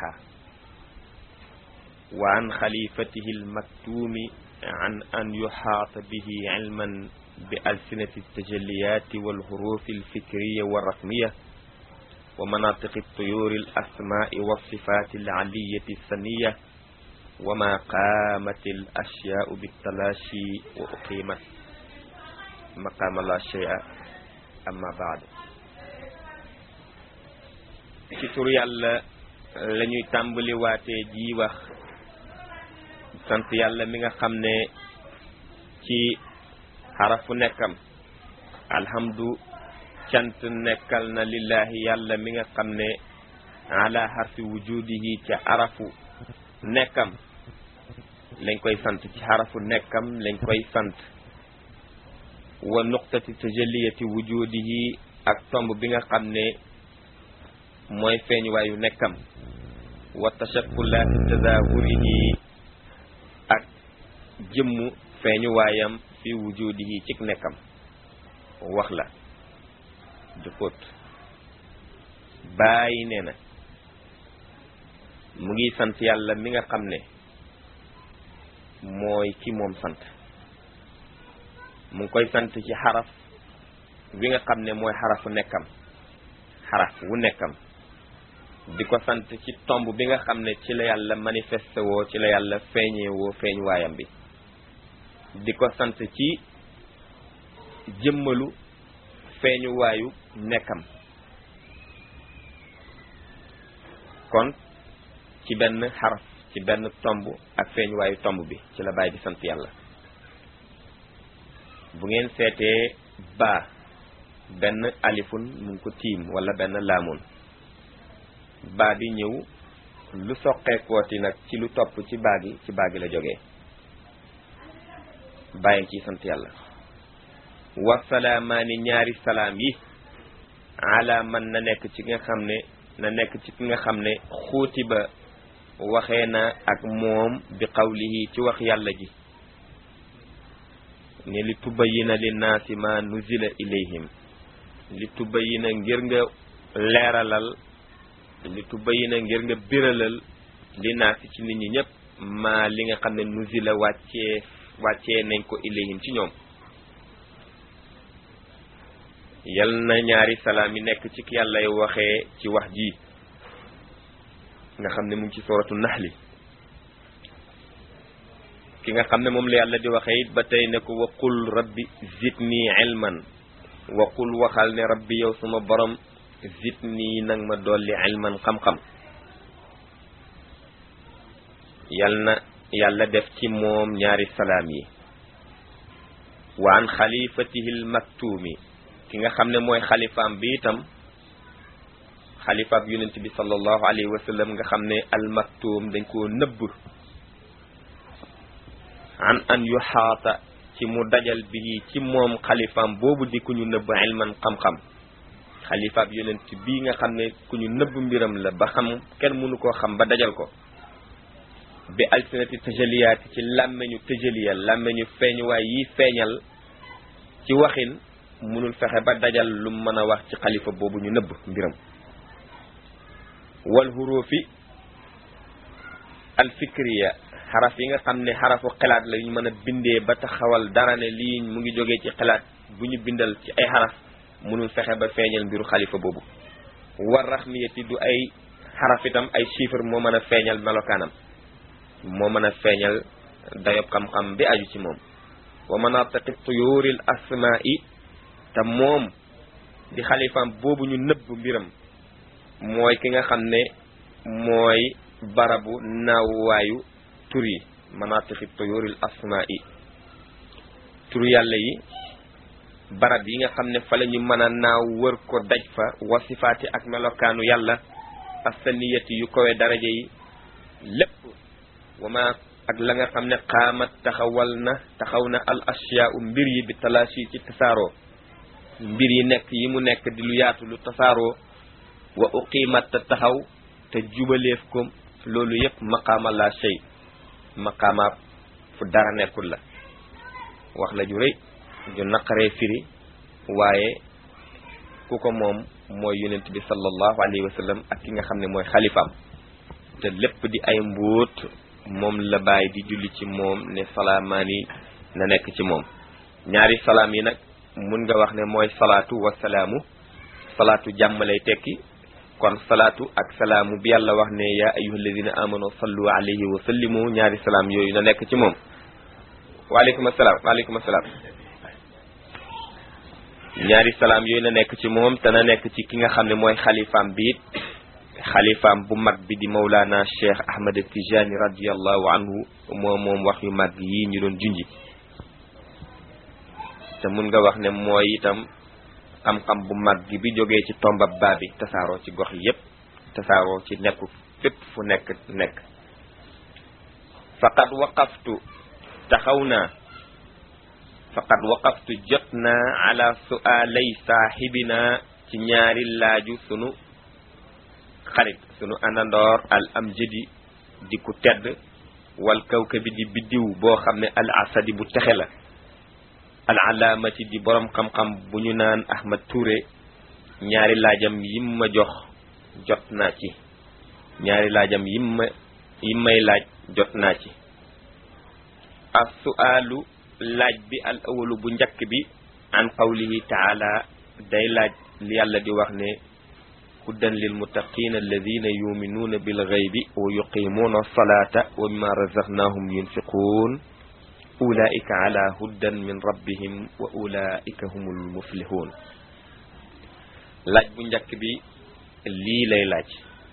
وعن خليفته المكتوم عن أن يحاط به علما بألسنة التجليات والحروف الفكرية والرقمية ومناطق الطيور الأسماء والصفات العلية السنية وما قامت الأشياء بالتلاشي وأقيمت مقام لا شيء أما بعد ci tur yàlla la ñuy tàmbali waatee ji wax sant yàlla mi nga xam ne ci xarafu nekkam alhamdu cant nekkal na lillahi yàlla mi nga xam ne ala xarfi wujudihi ca arafu nekkam lañ koy sant ci xarafu nekkam lañ koy sant wa nuqtati tajalliyati wujudihi ak tomb bi nga xam ne mooy feeñuwaayu nekkam wa tashakkulaati tazahurihi ak jëmmu feeñuwaayam fi wujudihi cik nekkam wax la du xóot bàyyi nee na mu ngi sant yàlla mi nga xam ne mooy ki moom sant mu ngi koy sant ci xaraf wi nga xam ne mooy xarafu nekkam xaraf wu nekkam di ko sant ci tomb bi nga xam ne ci la yàlla manifesté woo ci la yàlla feeñee woo feeñ waayam bi di ko sant ci jëmmalu feeñu waayu nekkam kon ci benn xaraf ci benn tomb ak feeñu waayu tomb bi ci la bàyyi di sant yàlla bu ngeen seetee baa benn alifun mu ngi ko tiim wala benn laamun baa bi ñëw lu soqeekooti nag ci lu topp ci baa gi ci baa gi la jógee bàyyi ciy sant yàlla wasalaamaani ñaari salaam yi ala man na nekk ci nga xam ne na nekk ci ki nga xam ne xuuti ba waxee na ak moom bi qawlihi ci wax yàlla ji ne li tubayina linnaasi ma nuzila ilayhim li tubayina ngir nga leeralal li tubayina ngir nga biralal li naasi ci nit ñi ñëpp ma li nga xam ne nuzila wàccee wàccee nañ ko ilayhim ci ñoom yal na ñaari salaam yi nekk ci yàllay waxee ci wax ji nga xam ne mu ngi ci suratu naxli ki nga xam ne moom la yàlla di waxee it ba tey ne ko waqul rabbi zidni ilman waqul waxal ne rabbi yow suma borom zidni nag ma dolli ilman xam-xam yal na yàlla def ci moom ñaari salaam yi wa an xalifatihi l maktuumi ki nga xam ne mooy xalifaam bi itam xalifaab yonent bi sallallahu alayhi wa sallam nga xam ne al maktuum dañ koo nëbb an an yu xaata ci mu dajal bi ci moom xalifaam boobu di ku ñu nëbb ilman xam-xam xalifaab yonent bii nga xam ne ku ñu nëbb mbiram la ba xam kenn mënu koo xam ba dajal ko bi alsinati tajaliyaati ci làmmeñu tajaliya làmmeñu feeñuwaay yi feeñal ci waxin mënul fexe ba dajal lu mën a wax ci xalifa boobu ñu nëbb mbiram wal hurufi alfikriya xaraf yi nga xam ne xarafu xalaat la ñu mën a bindee ba taxawal dara ne lii mu ngi jógee ci xalaat bu ñu bindal ci ay xaraf mënul fexe ba feeñal mbiru xalifa boobu war raxmiyati du ay xaraf itam ay chiffre moo mën a feeñal melokaanam moo mën a feeñal dayob xam-xam bi aju ci moom wa manatiqi tuyuril asma'i te moom di xalifaam boobu ñu nëbb mbiram mooy ki nga xam ne mooy barabu naawuwaayu tur yi manatiqi tuyuril asma'i tur yàlla yi barab yi nga xam ne fa la ñu mën a naaw wër ko daj fa wasifaati ak melokaanu yàlla asaniyati yu kowe daraja yi lépp wama ak la nga xam ne xaamat taxawal na taxaw na al asyaau mbir yi bi talaasi ci tasaaroo mbir yi nekk yi mu nekk di lu yaatu lu tasaaroo wa uqimat te taxaw te jubaleef ko loolu yépp maqaama la shay maqaama fu dara nekkul la wax la ju rëy ju naqaree firi waaye ku ko moom mooy yonent bi sallallahu alayhi wa sallam ak ki nga xam ne mooy xalifaam te lépp di ay mbóot moom la bàyyi di julli ci moom ne salaamaani na nekk ci moom ñaari salaam yi nag mun nga wax ne mooy salaatu wa salaamu salaatu jàmm lay tekki kon salaatu ak salaamu bi yàlla wax ne yaa ayyuha alladina amanu sallu alayhi wa sallimu ñaari salaam yooyu na nekk ci moom waaleykum asalaam waaleykum asalaam ñaari salaam yooyu na nekk ci moom te na nekk ci ki nga xam ne mooy xalifaam bi it xalifaam bu mag bi di Mawlana Cheikh Ahmed Tijani radiallahu anhu moom moom wax yu mag yi ñu doon junji te mun nga wax ne mooy itam xam-xam bu mag bi jógee ci tombab baa bi tasaaroo ci gox yépp tasaaroo ci nekku fépp fu nekk nekk faqad waqaftu taxaw naa faqad waqaftu jot naa ala su'aalay saaxibina ci ñaari laaju sunu xarit sunu àndandoor al amjadi di ku tedd wal kawkabi di biddiw boo xam ne al asadi bu texe la al alaamati di borom xam-xam bu ñu naan Ahmad Touré ñaari laajam yim ma jox jot naa ci ñaari laajam yim ma yim may laaj jot naa ci as su'aalu laaj bi al awalu bu njëkk bi an qawlihi taala day laaj li yàlla di wax ne hudan lil muttaqina alladina yuminuuna bil ghaybi wa yuqimuuna alsalata wa mimma razaqnahum yunfiquun ulaika ala hudan min rabbihim wa ulaika humul muflihun laaj bu njëkk bi lii lay laaj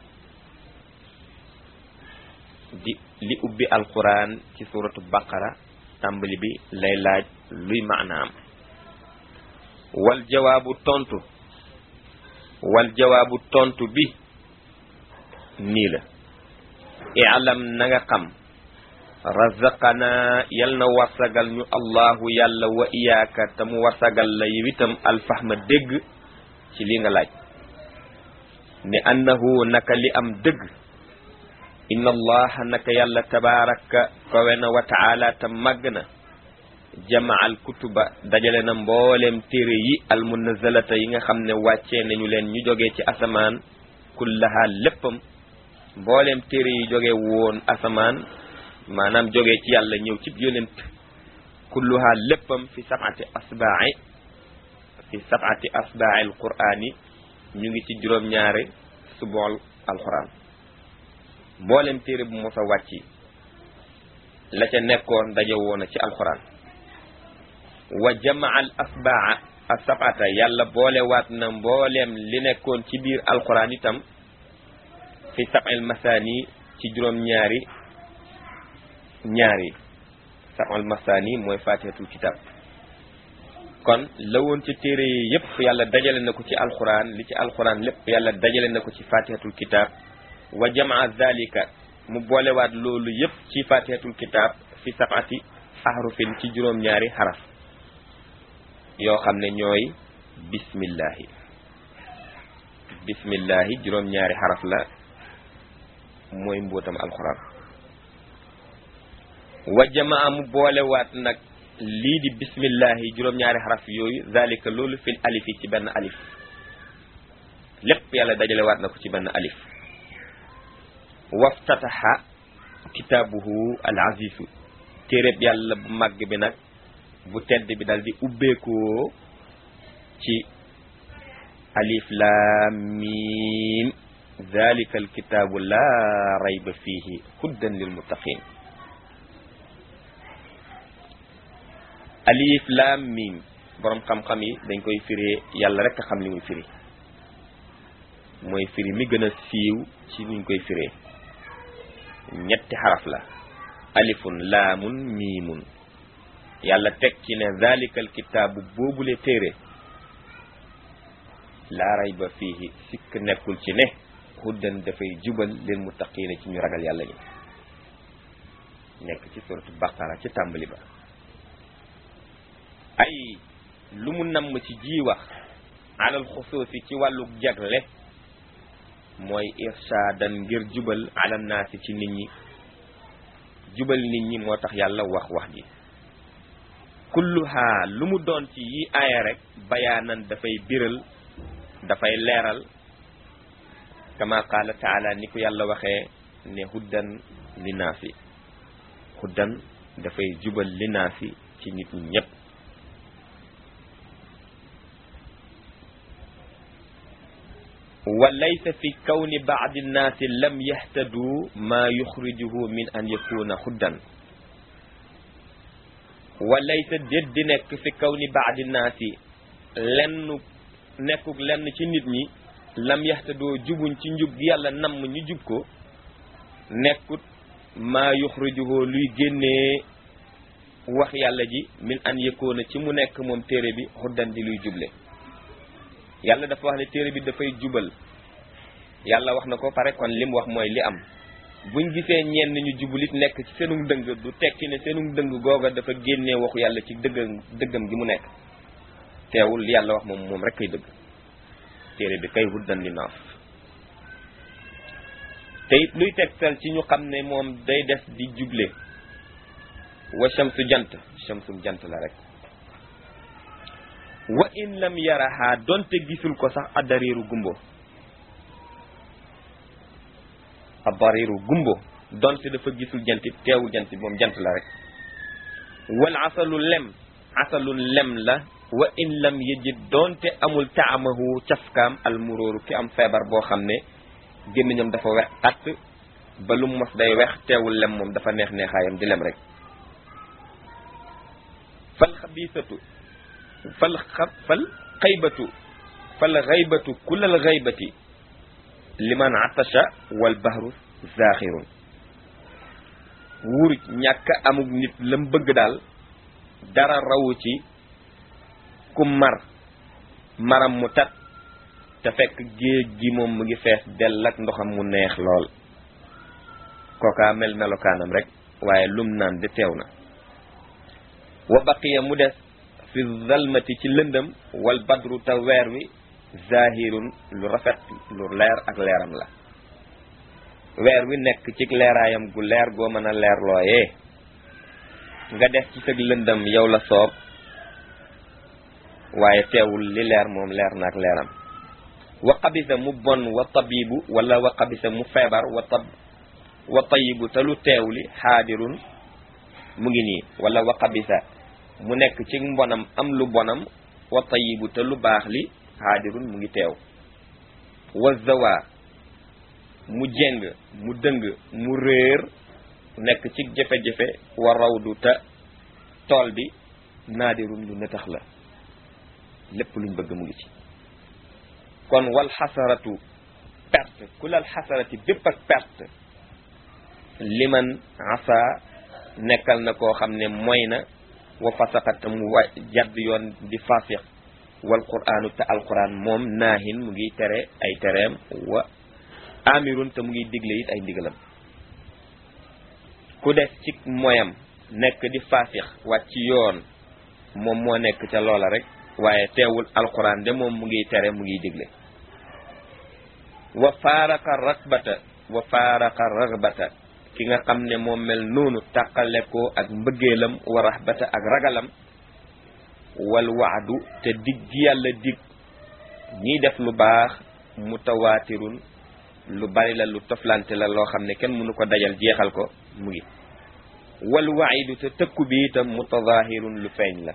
di li ubbi alquran ci suratu baqara tàmbali bi lay laaj luy maanaam wal jawaabu tontu wal jawaabu tontu bi nii la i'lam na nga xam razaqana yal na warsagal ñu allahu yàlla wa iyaaka te mu warsagal la yow itam alfahma dégg ci li nga laaj ne annahu naka li am dëgg inna allaha naka yàlla tabaraka kawe na wa taala te màgg na jamaa al kutuba dajale na mbooleem téere yi al munazalata yi nga xam ne wàccee nañu leen ñu jógee ci asamaan kullaha léppam mbooleem téere yi jóge woon asamaan maanaam jógee ci yàlla ñëw ci yonent kulluha léppam fi sab'ati asba'i fi sab'ati asba'i al qur'ani ñu ngi ci juróom-ñaari subool alquran mbooleem téere bu mos a wàcci la ca nekkoon daje woon ci alquran wa jamaa al asbaa asabata yàlla boolewaat na mbooleem li nekkoon ci biir alquran itam fi sab'il masani ci juróom-ñaari ñaari sab'il masani mooy fatihatul kitab kon la woon ci téere yi yépp yàlla dajale na ko ci alquran li ci alquran lépp yàlla dajale na ko ci fatihatul kitab wa jamaa zalika mu boolewaat loolu yépp ci fatihatul kitab fi sab'ati ahrufin ci juróom-ñaari xaraf yoo xam ne ñooy bismillahi bismillahi juróom-ñaari xaraf la mooy mbootam alquran wa jamaa mu boolewaat nag lii di bismillahi juróom-ñaari xaraf yooyu zalika loolu fil alifi ci benn alif lépp yàlla dajalewaat na ko ci benn alif waftataha kitaabuhu al azizu téeréb yàlla bu màgg bi nag bu tedd bi dal di ubbeekoo ci alif laam miim zalika alkitaabu laa rayba fiihi huddan lil muttaqin alif laam miim boroom xam-xam yi dañ koy firee yàlla rek a xam li muy firi mooy firi mi gën a siiw ci niñ koy firee ñetti xaraf la alifun laamun miimun yàlla teg ci ne zalikal kitaabu boobule téere laa rayba fiihi sikk nekkul ci ne huddan dafay jubal lil muttaqiina ci ñu ragal yàlla ñi nekk ci suratu baqara ci tàmbali ba ay lu mu namm ci ji wax alal xusuusi ci wàllu jagle mooy irshaadan ngir jubal alal naasi ci nit ñi jubal nit ñi moo tax yàlla wax wax ji kulluha lu mu doon ci yi aaya rek bayaanan dafay biral dafay leeral kama qaala taala ni ko yàlla waxee ne huddan li naasi huddan dafay jubal li naasi ci nit ñi ñépp wa laysa fi kawni baadi nnaasi lam yahtadu ma yuxrijuhu min an yakuna huddan wa laysa déet di nekk fi kawni baadi nnaasi lenn nekkuk lenn ci nit ñi lam yahtadoo jubuñ ci njub gi yàlla namm ñu jub ko nekkut maa yuxrijuhu luy génnee wax yàlla ji min an yakuna ci mu nekk moom téere bi huddan di luy juble yàlla dafa wax ne téere bi dafay jubal yàlla wax na ko pare kon lim wax mooy li am buñ gisee ñenn ñu jubulit nekk ci seenu dëng du tekki ne seenu dëng googa dafa génnee waxu yàlla ci dëggam dëggam gi mu nekk teewul li yàlla wax moom moom rek kay dëgg téere bi kay huddan li naas te it luy tegtal ci ñu xam ne moom day des di juble wa shamsu jant shamsum jant la rek wa in lam yaraha donte gisul ko sax addariiru gumbo addariiru gumbo donte dafa gisul jant teewul jant bi moom jant la rek wal asalu lem asalun lem la wa in lam yajid donte amul taamahu cafkaam almuróoru ki am feebar boo xam ne gémmiñam dafa wex att ba lu mos day wex teewul lem moom dafa neex neexaayam di lem rek fal xabiisatu fal xa fal xaybatu fal xaybatu kullal xaybati liman atasha wal bahru zaaxirun wuruj ñàkk amuk nit lam bëgg daal dara rawu ci ku mar maram mu tat te fekk géej gi moom mu ngi fees dell ak ndoxam mu neex lool kookaa mel melokaanam rek waaye lum naan de teew na wa baqiya mu des fi zalmati ci lëndëm wal badru te weer wi zahirun lu rafet lu leer ak leeram la weer wi nekk ci leeraayam gu leer goo mën a leer looyee nga def ci sëg lëndëm yow la soob waaye teewul li leer moom leer na ak leeram wa xabisa mu bon wa tabibu wala wa xabisa mu feebar wa tab wa tayibu te lu teew li xaadirun mu ngi nii wala wa xabisa mu nekk ci mbonam am lu bonam wa tayibu te lu baax li xaadirun mu ngi teew wa zawa mu jeng mu dëng mu réer nekk ci jafe-jafe wa rawdu te tool bi naadirun lu netax la lépp luñ bëgg mu ngi ci kon wal xasaratu perte ku lal xasarati bépp ak perte liman asa nekkal na koo xam ne mooy na wa fasaqat mu wa jadd yoon di fasiq wal qur'anu te alquran moom naahin mu ngi tere ay tereem wa amirun te mu ngi digle it ay ndigalam ku des ci moyam nekk di fasiq wàcc yoon moom moo nekk ca loola rek waaye teewul alquran de moom mu ngi tere mu ngi digle wa faaraqa ragbata wa faaraqa ragbata ki nga xam ne moom mel noonu tàqale ko ak mbëggeelam wa rahbata ak ragalam wal waadu te dig gi yàlla dig ñiy def lu baax mutawaatirun lu bari la lu toflante la loo xam ne kenn mënu ko dajal jeexal ko mu ngi wal waidu te tëkku bi itam mutazahirun lu feeñ la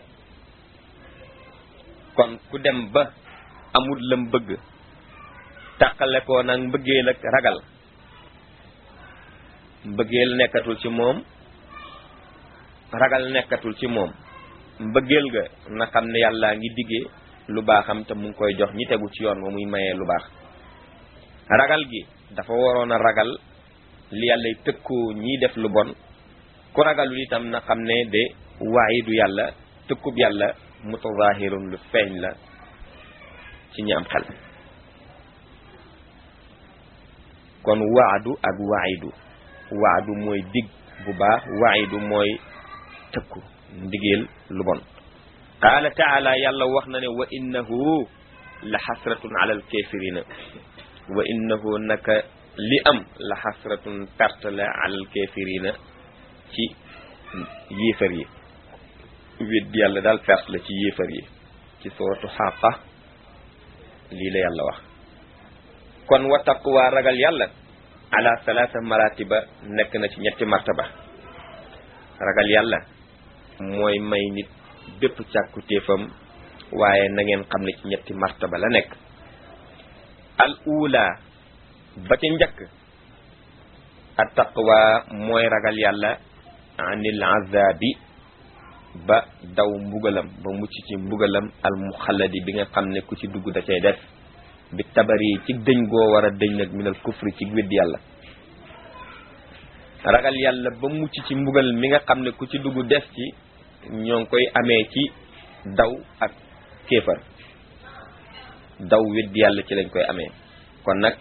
kon ku dem ba amul lam bëgg tàqale ko nag mbëggeel ak ragal mbëggeel nekkatul ci moom ragal nekkatul ci moom mbëggeel ga na xam ne yàllaa ngi diggee lu baaxam te mu ngi koy jox ñi tegu ci yoon wa muy mayee lu baax ragal gi dafa waroon a ragal li yàllay tëkkoo ñiy def lu bon ku ragalul itam na xam ne de waayidu yàlla tëkkub yàlla mutazahirun lu feeñ la ci ñi am xel kon waadu ak waayidu waadu mooy dig bu baax waayidu mooy tëkku ndigeel lu bon qaala taala yàlla wax na ne wa innahu la xasratun ala alkafirina wa innahu naka li am la xasratun perte la ala alkafirina ci yéefar yi wét yàlla daal perte la ci yéefar yi ci suratu xaqa lii la yàlla wax kon wa taqwa ragal yàlla ala salaasa maratiba nekk na ci ñetti martaba ragal yàlla mooy may nit bépp càkku téefam waaye na ngeen xam ne ci ñetti martaba la nekk al ula ba ca njëkk at taqwa mooy ragal yàlla anil azabi ba daw mbugalam ba mucc ci mbugalam al muxalladi bi nga xam ne ku ci dugg da cay def bi tabari ci dëñ goo war a dëñ nag minal kufri ci weddi yàlla ragal yàlla ba mucc ci mbugal mi nga xam ne ku ci dugg des ci ñoo ngi koy amee ci daw ak kéefar daw weddi yàlla ci lañ koy amee kon nag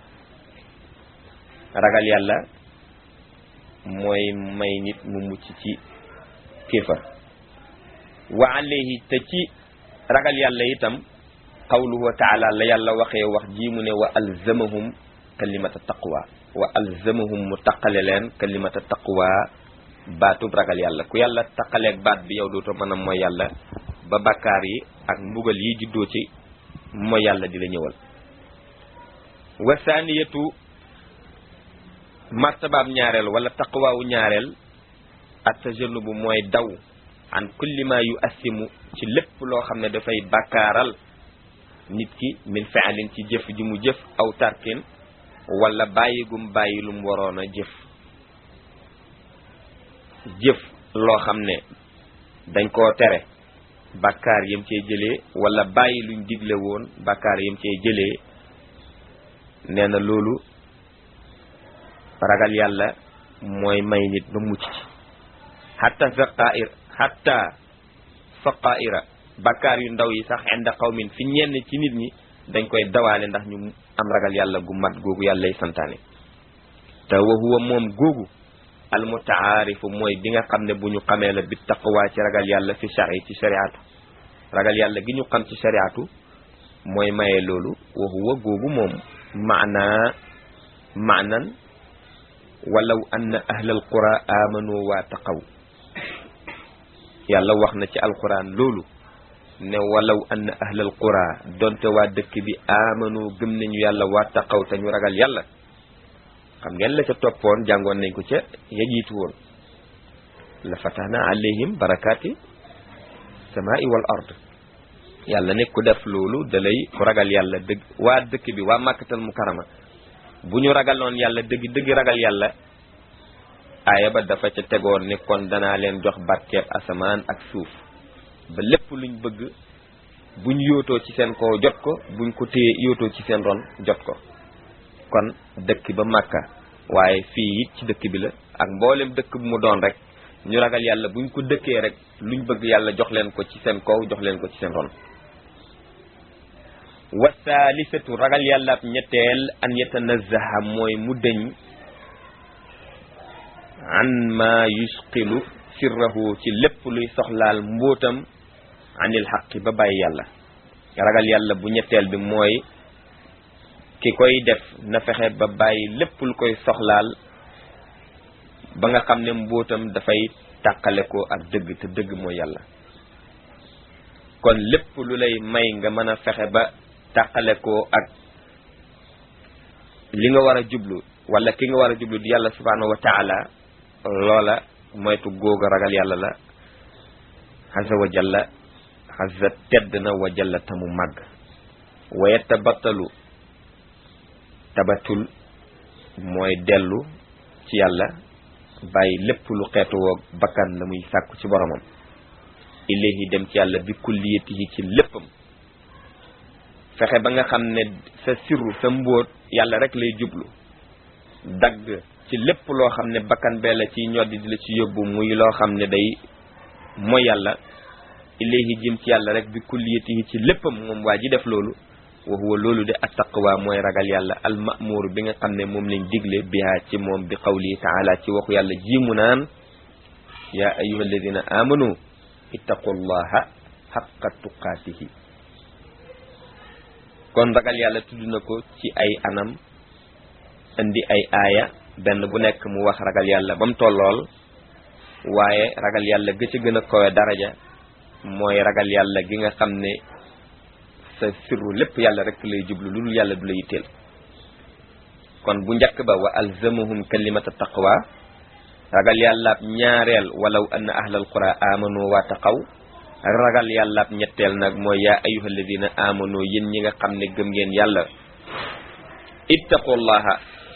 ragal yàlla mooy may nit mu mucc ci kéefar wa alayhi te ci ragal yàlla itam qawluhu wa taala la yàlla waxee wax ji mu ne wa alzamahum kalimata taqwa wa alzamahum mu taqale leen kalimata taqwa baatub ragal yàlla ku yàlla taqaleeg baat bi yow dootoo mën a mooy yàlla ba bakkaar yi ak mbugal yi juddoo ci mooy yàlla di la ñëwal wa saaniyatu martabaab ñaareel wala taqwaawu ñaareel at tajannubu mooy daw an kulli ma yu assimu ci lépp loo xam ne dafay bakkaaral nit ki min faalin ci jëf ji mu jëf aw tarkin wala bàyyi gum bàyyi lu mu waroon a jëf jëf loo xam ne dañ koo tere bàkkaar yam cee jëlee wala bàyyi luñ digle woon bàkkaar yam cee jëlee nee na loolu ragal yàlla mooy may nit ba mucc ci hatta saqair hatta saqaira bàkkaar yu ndaw yi sax inda qawmin fi ñenn ci nit ñi dañ koy dawaale ndax ñu am ragal yàlla gu mat googu yàllay santaane te wa huwa moom googu al mutaarifu mooy bi nga xam ne bu ñu xamee la bi taqwa ci ragal yàlla fi shari ci shariatu ragal yàlla gi ñu xam ci shariatu mooy maye loolu wa huwa googu moom maanaa maanan walaw anna ahlal qura amanu waa taqaw yàlla wax na ci alquran loolu ne walaw anna ahlal qura donte waa dëkk bi amanu gëm nañu yàlla waa taqaw te ñu ragal yàlla xam ngeen la ca toppoon jàngoon nañ ko ca ya jiitu woon la fatahna alayhim barakaati samaa'i wal ard yàlla ne ku def loolu da lay ku ragal yàlla dëgg waa dëkk bi waa màkkatal mukarama bu ñu ragaloon yàlla dëgg dëgg ragal yàlla aaya ba dafa ca tegoon ne kon danaa leen jox barkeeb asamaan ak suuf ba lépp luñ bëgg buñ yootoo ci seen kaw jot ko buñ ko téye yootoo ci seen ron jot ko kon dëkk ba màkka waaye fii it ci dëkk bi la ak mboolem dëkk bu mu doon rek ñu ragal yàlla buñ ko dëkkee rek luñ bëgg yàlla jox leen ko ci seen kaw jox leen ko ci seen ron wa saalisatu ragal yàlla ab ñetteel an yatanazaha mooy mu dëñ an ma yusqilu sirrahu ci lépp luy soxlaal mbóotam anil xaqi ba bàyyi yàlla ragal yàlla bu ñetteel bi mooy ki koy def na fexe ba bàyyi lépp lu koy soxlaal ba nga xam ne mbóotam dafay tàqale ko ak dëgg te dëgg mooy yàlla kon lépp lu lay may nga mën a fexe ba tàqale ko ak li nga war a jublu wala ki nga war a jublu di yàlla subhanahu wa taala loola moytu googa ragal yàlla la xasa wa jalla xasa tedd na wa jalla tamu màgg wa yatabattalu tabatul mooy dellu ci yàlla bàyyi lépp lu xeetu woo bakkan la muy sàkku ci boromam ilayhi dem ci yàlla bi kulliyatihi ci léppam fexe ba nga xam ne sa sirru sa mbóot yàlla rek lay jublu dagg ci lépp loo xam ne bakkan bee la ci ñoddi di la ci yóbbu muy loo xam ne day mooy yàlla ilayhi jëm ci yàlla rek bi kulliyatihi ci léppam moom waa ji def loolu wa huwa loolu de attaqwa mooy ragal yàlla al ma'mur bi nga xam ne moom lañ digle biha ci moom bi qawlihi taala ci waxu yàlla ji mu naan yaa ayyuha alladina amanu ittaqullaha haqqa tuqaatihi kon ragal yàlla tudd na ko ci ay anam indi ay aaya benn bu nekk mu wax ragal yàlla ba mu tollool waaye ragal yàlla ga ci gën a kowe daraja mooy ragal yàlla gi nga xam ne sa sirru lépp yàlla rek lay jublu lu dul yàlla du la yitteel kon bu njëkk ba wa alzamahum kalimata taqwa ragal yàllaab ñaareel walaw anna ahlal qura amanu wa taqaw ragal yàllaab ñetteel nag mooy yaa ayyuha alladina amanu yéen ñi nga xam ne gëm ngeen yàlla ittaqullaha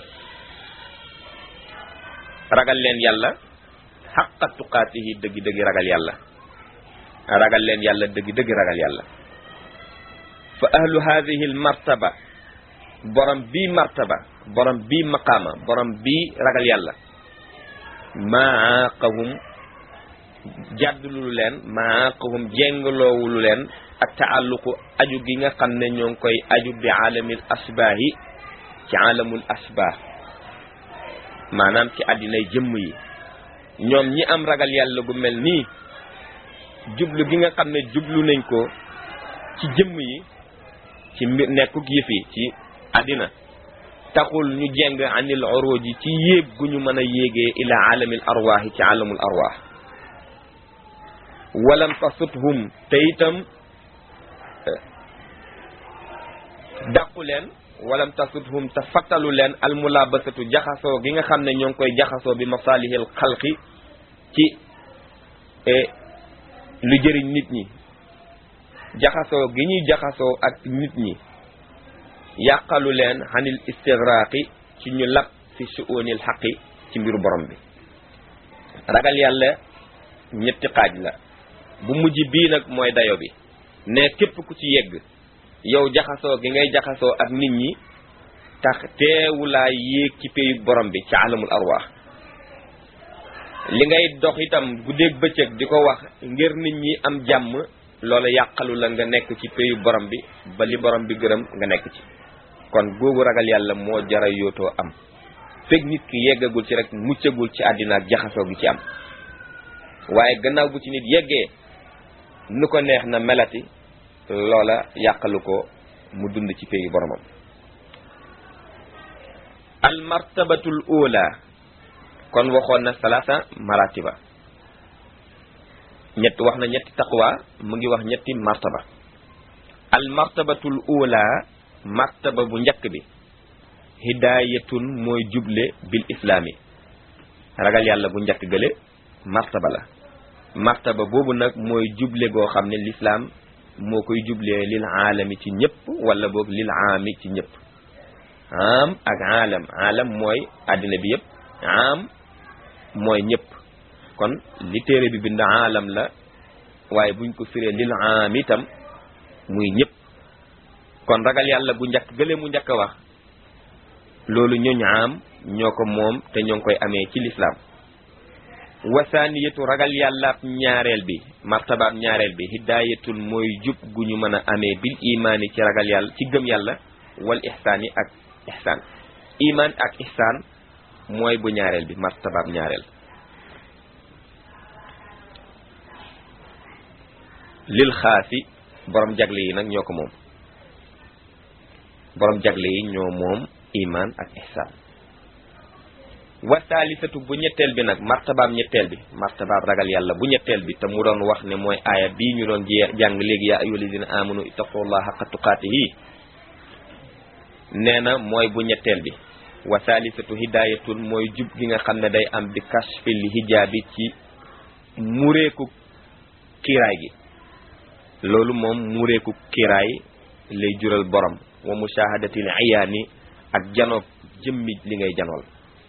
ragal leen yàlla xaqa tuqaatihi dëggi dëggi ragal yàlla ragal leen yàlla dëggi dëggi ragal yàlla fa ahlu hadihi al martaba borom bii martaba borom bii maqaama borom bii ragal yàlla maaqahum jàddulu leen maaqahum jéngaloowulu leen ak taalluqu aju gi nga xam ne ñoo ngi koy aju bi aalamil asbaahi ci aalamul asbaah maanaam ci àddinay jëmm yi ñoom ñi am ragal yàlla gu mel nii jublu gi nga xam ne jublu nañ ko ci jëmm yi ci mbir nekkuk yëf yi ci àddina taxul ñu jeng anil uruji ci yéeg gu ñu mën a yéegee ila alamil arwaahi ci alamul arwaah walam tasuthum te itam dàqu leen walam tasuthum te fattalu leen almulabasatu jaxasoo gi nga xam ne ñoo ngi koy jaxasoo bi masalihil xalqi ci lu jëriñ nit ñi jaxasoo gi ñuy jaxasoo ak nit ñi yàqalu leen xanil istigraqi ci ñu lab fi suunil xaqi ci mbiru borom bi ragal yàlla ñetti xaaj la bu mujj bii nag mooy dayo bi ne képp ku ci yegg yow jaxasoo gi ngay jaxasoo ak nit ñi tax teewulaa yéeg ci péyu borom bi ci alamul arwaax li ngay dox itam guddeeg bëccëg di ko wax ngir nit ñi am jàmm loola yàqalu la nga nekk ci péyu borom bi ba li borom bi gërëm nga nekk ci kon googu ragal yàlla moo jara yootoo am fekk nit ki yeggagul ci rek muccagul ci àddina ak jaxasoo gi ci am waaye gannaaw bu ci nit yeggee nu ko neex na melati loola yàqalu ko mu dund ci péyu boromam al martabatul ula kon waxoon na salaasa maratiba ñett wax na ñetti taqwa mu ngi wax ñetti martaba al martabatul ula martaba bu njëkk bi hidayatun mooy juble bil islaami ragal yàlla bu njëkk gële martaba la martaba boobu nag mooy juble goo xam ne lislaam moo koy jublee lil aalami ci ñëpp wala boog lil aami ci ñëpp am ak aalam aalam mooy àddina bi yëpp am mooy ñëpp kon li téere bi bind aalam la waaye buñ ko firee lil aam itam muy ñëpp kon ragal yàlla bu njëkk gële mu njëkk a wax loolu ñooñu am ñoo ko moom te ñoo ngi koy amee ci lislaam wasaaniyatu ragal yàllaab ñaareel bi martabaab ñaareel bi hidaayatun mooy jub gu ñu mën a amee bil imaani ci ragal yàlla ci gëm yàlla wal ihsaani ak ihsaan imaan ak ihsaan mooy bu ñaareel bi martabaab ñaareel lil xaasi borom jagle yi nag ñoo ko moom borom jagle yi ñoo moom imaan ak ihsaan wa saalisatu bu ñetteel bi nag martabaam ñetteel bi martabaam ragal yàlla bu ñetteel bi te mu doon wax ne mooy aaya bii ñu doon jee jàng léegi yaa ayyuhal lazina amanu ittaqullaha haqqa tuqaatihi nee na mooy bu ñetteel bi wa saalisatu hidayatun mooy jub gi nga xam ne day am bi kashfil hijaabi ci mureeku kiiraay gi loolu moom mureeku kiiraay lay jural borom wa mushahadatil iyaani ak janoog jëmmi li ngay janool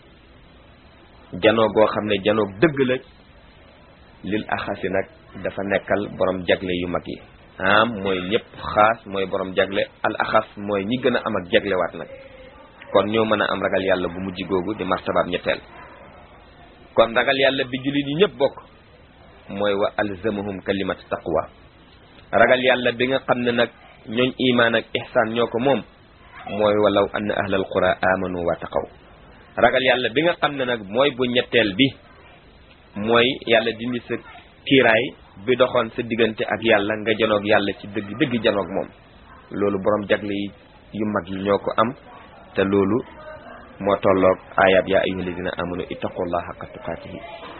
janoo goo xam ne janoog dëgg la lil axasi nag dafa nekkal borom jagle yu mag yi am mooy ñëpp xaas mooy borom jagle al axas mooy ñi gën a am ak jaglewaat nag kon ñoo mën a am ragal yàlla bu mujj googu di martabaab ñetteel kon ragal yàlla bi jullit yi ñëpp bokk mooy wa alzamahum kalimat taqwa ragal yàlla bi nga xam ne nag ñooñ imaan ak ihsaan ñoo ko moom mooy walaw anna ahlal qura amanu wa taqaw ragal yàlla bi nga xam ne nag mooy bu ñetteel bi mooy yàlla dindi sa kiiraay bi doxoon sa diggante ak yàlla nga janoog yàlla ci dëgg dëgg janoog moom loolu borom jagle yi yu mag yi ñoo ko am te loolu moo tolloog ayab yaa ayyuha alladina amanu ittaqullaha haqqa tuqaatihi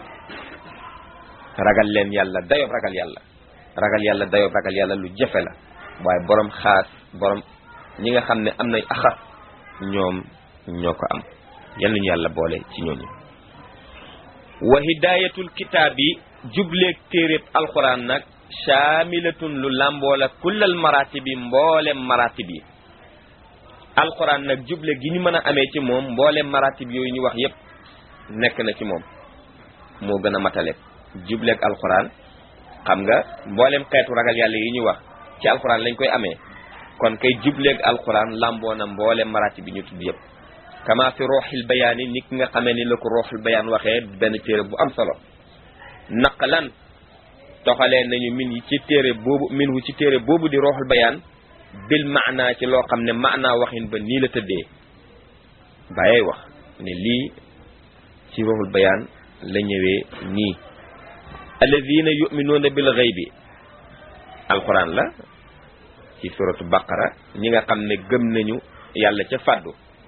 ragal leen yàlla dayob ragal yàlla ragal yàlla dayob ragal yàlla lu jafe la waaye borom xaas borom ñi nga xam ne am nañ axas ñoom ñoo ko am yal nañu yàlla boole ci ñooñu wa hidayatul kitaab yi jubleeg téeréb alquran nag shaamilatun lu làmboola kullal maratib yi mboolem maratib yi alquran nag juble gi ñu mën a amee ci moom mboolem maratib yooyu ñu wax yépp nekk na ci moom moo gën a matale jubleeg alquran xam nga mboolem xeetu ragal yàlla yi ñu wax ci alquran lañ koy amee kon kay jubleeg alquran làmboo na mboolem maratib yi ñu tudd yépp kama fi rooxil bayaan yi ni ki nga xamee ni la ko rooxil bayaan waxee benn téere bu am solo naqalan toxalee nañu min yi ci téere boobu min wu ci téere boobu di rooxul bayaan bil maanaa ci loo xam ne maanaa waxin ba nii la tëddee bàyyey wax ne lii ci rooxul bayaan la ñëwee nii alladina yuminuuna bil ghaybi alquran la ci suratu baqara ñi nga xam ne gëm nañu yàlla ca fàddu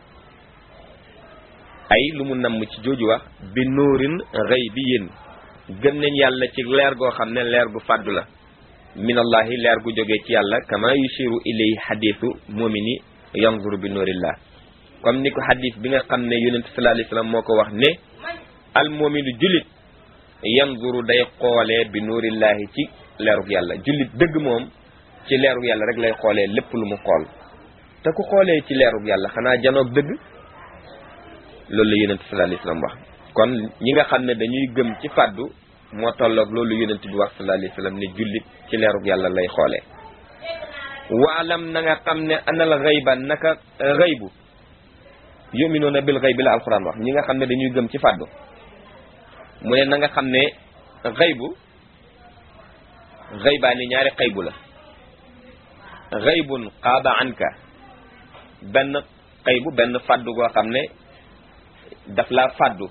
ay lu mu namm ci jooju wax bi nuurin ghaybiyin gëm nañ yàlla ci leer goo xam ne leer gu fàddu la minallahi leer gu jógee ci yàlla kama yushiru ilay xadisu mumini yanzuru bi nuurillah comme ni ko xadis bi nga xam ne yonente sallallahu alayhi wasallam moo ko wax ne al muminu jullit yanzuru day xoolee bi nuurillahi ci leerug yàlla jullit dëgg moom ci leerug yàlla rek lay xoolee lépp lu mu xool te ku xoolee ci leerug yàlla xanaa janoog dëgg loolu la yonente sallallahu alayhi wasallam wax kon ñi nga xam ne dañuy gëm ci fàddu moo tolloog loolu yonent bi wax sallallahu alayhi wasallam ne jullit ci leerug yàlla lay xoolee waalam na nga xam ne anal xayba naka xaybu yuminuuna bil xaybi la alquran wax ñi nga xam ne dañuy gëm ci fàddu mu ne na nga xam ne xaybu xaybaa ni ñaari xaybu la xaybun qaaba anka benn xaybu benn fàddu goo xam ne daf laa fàddu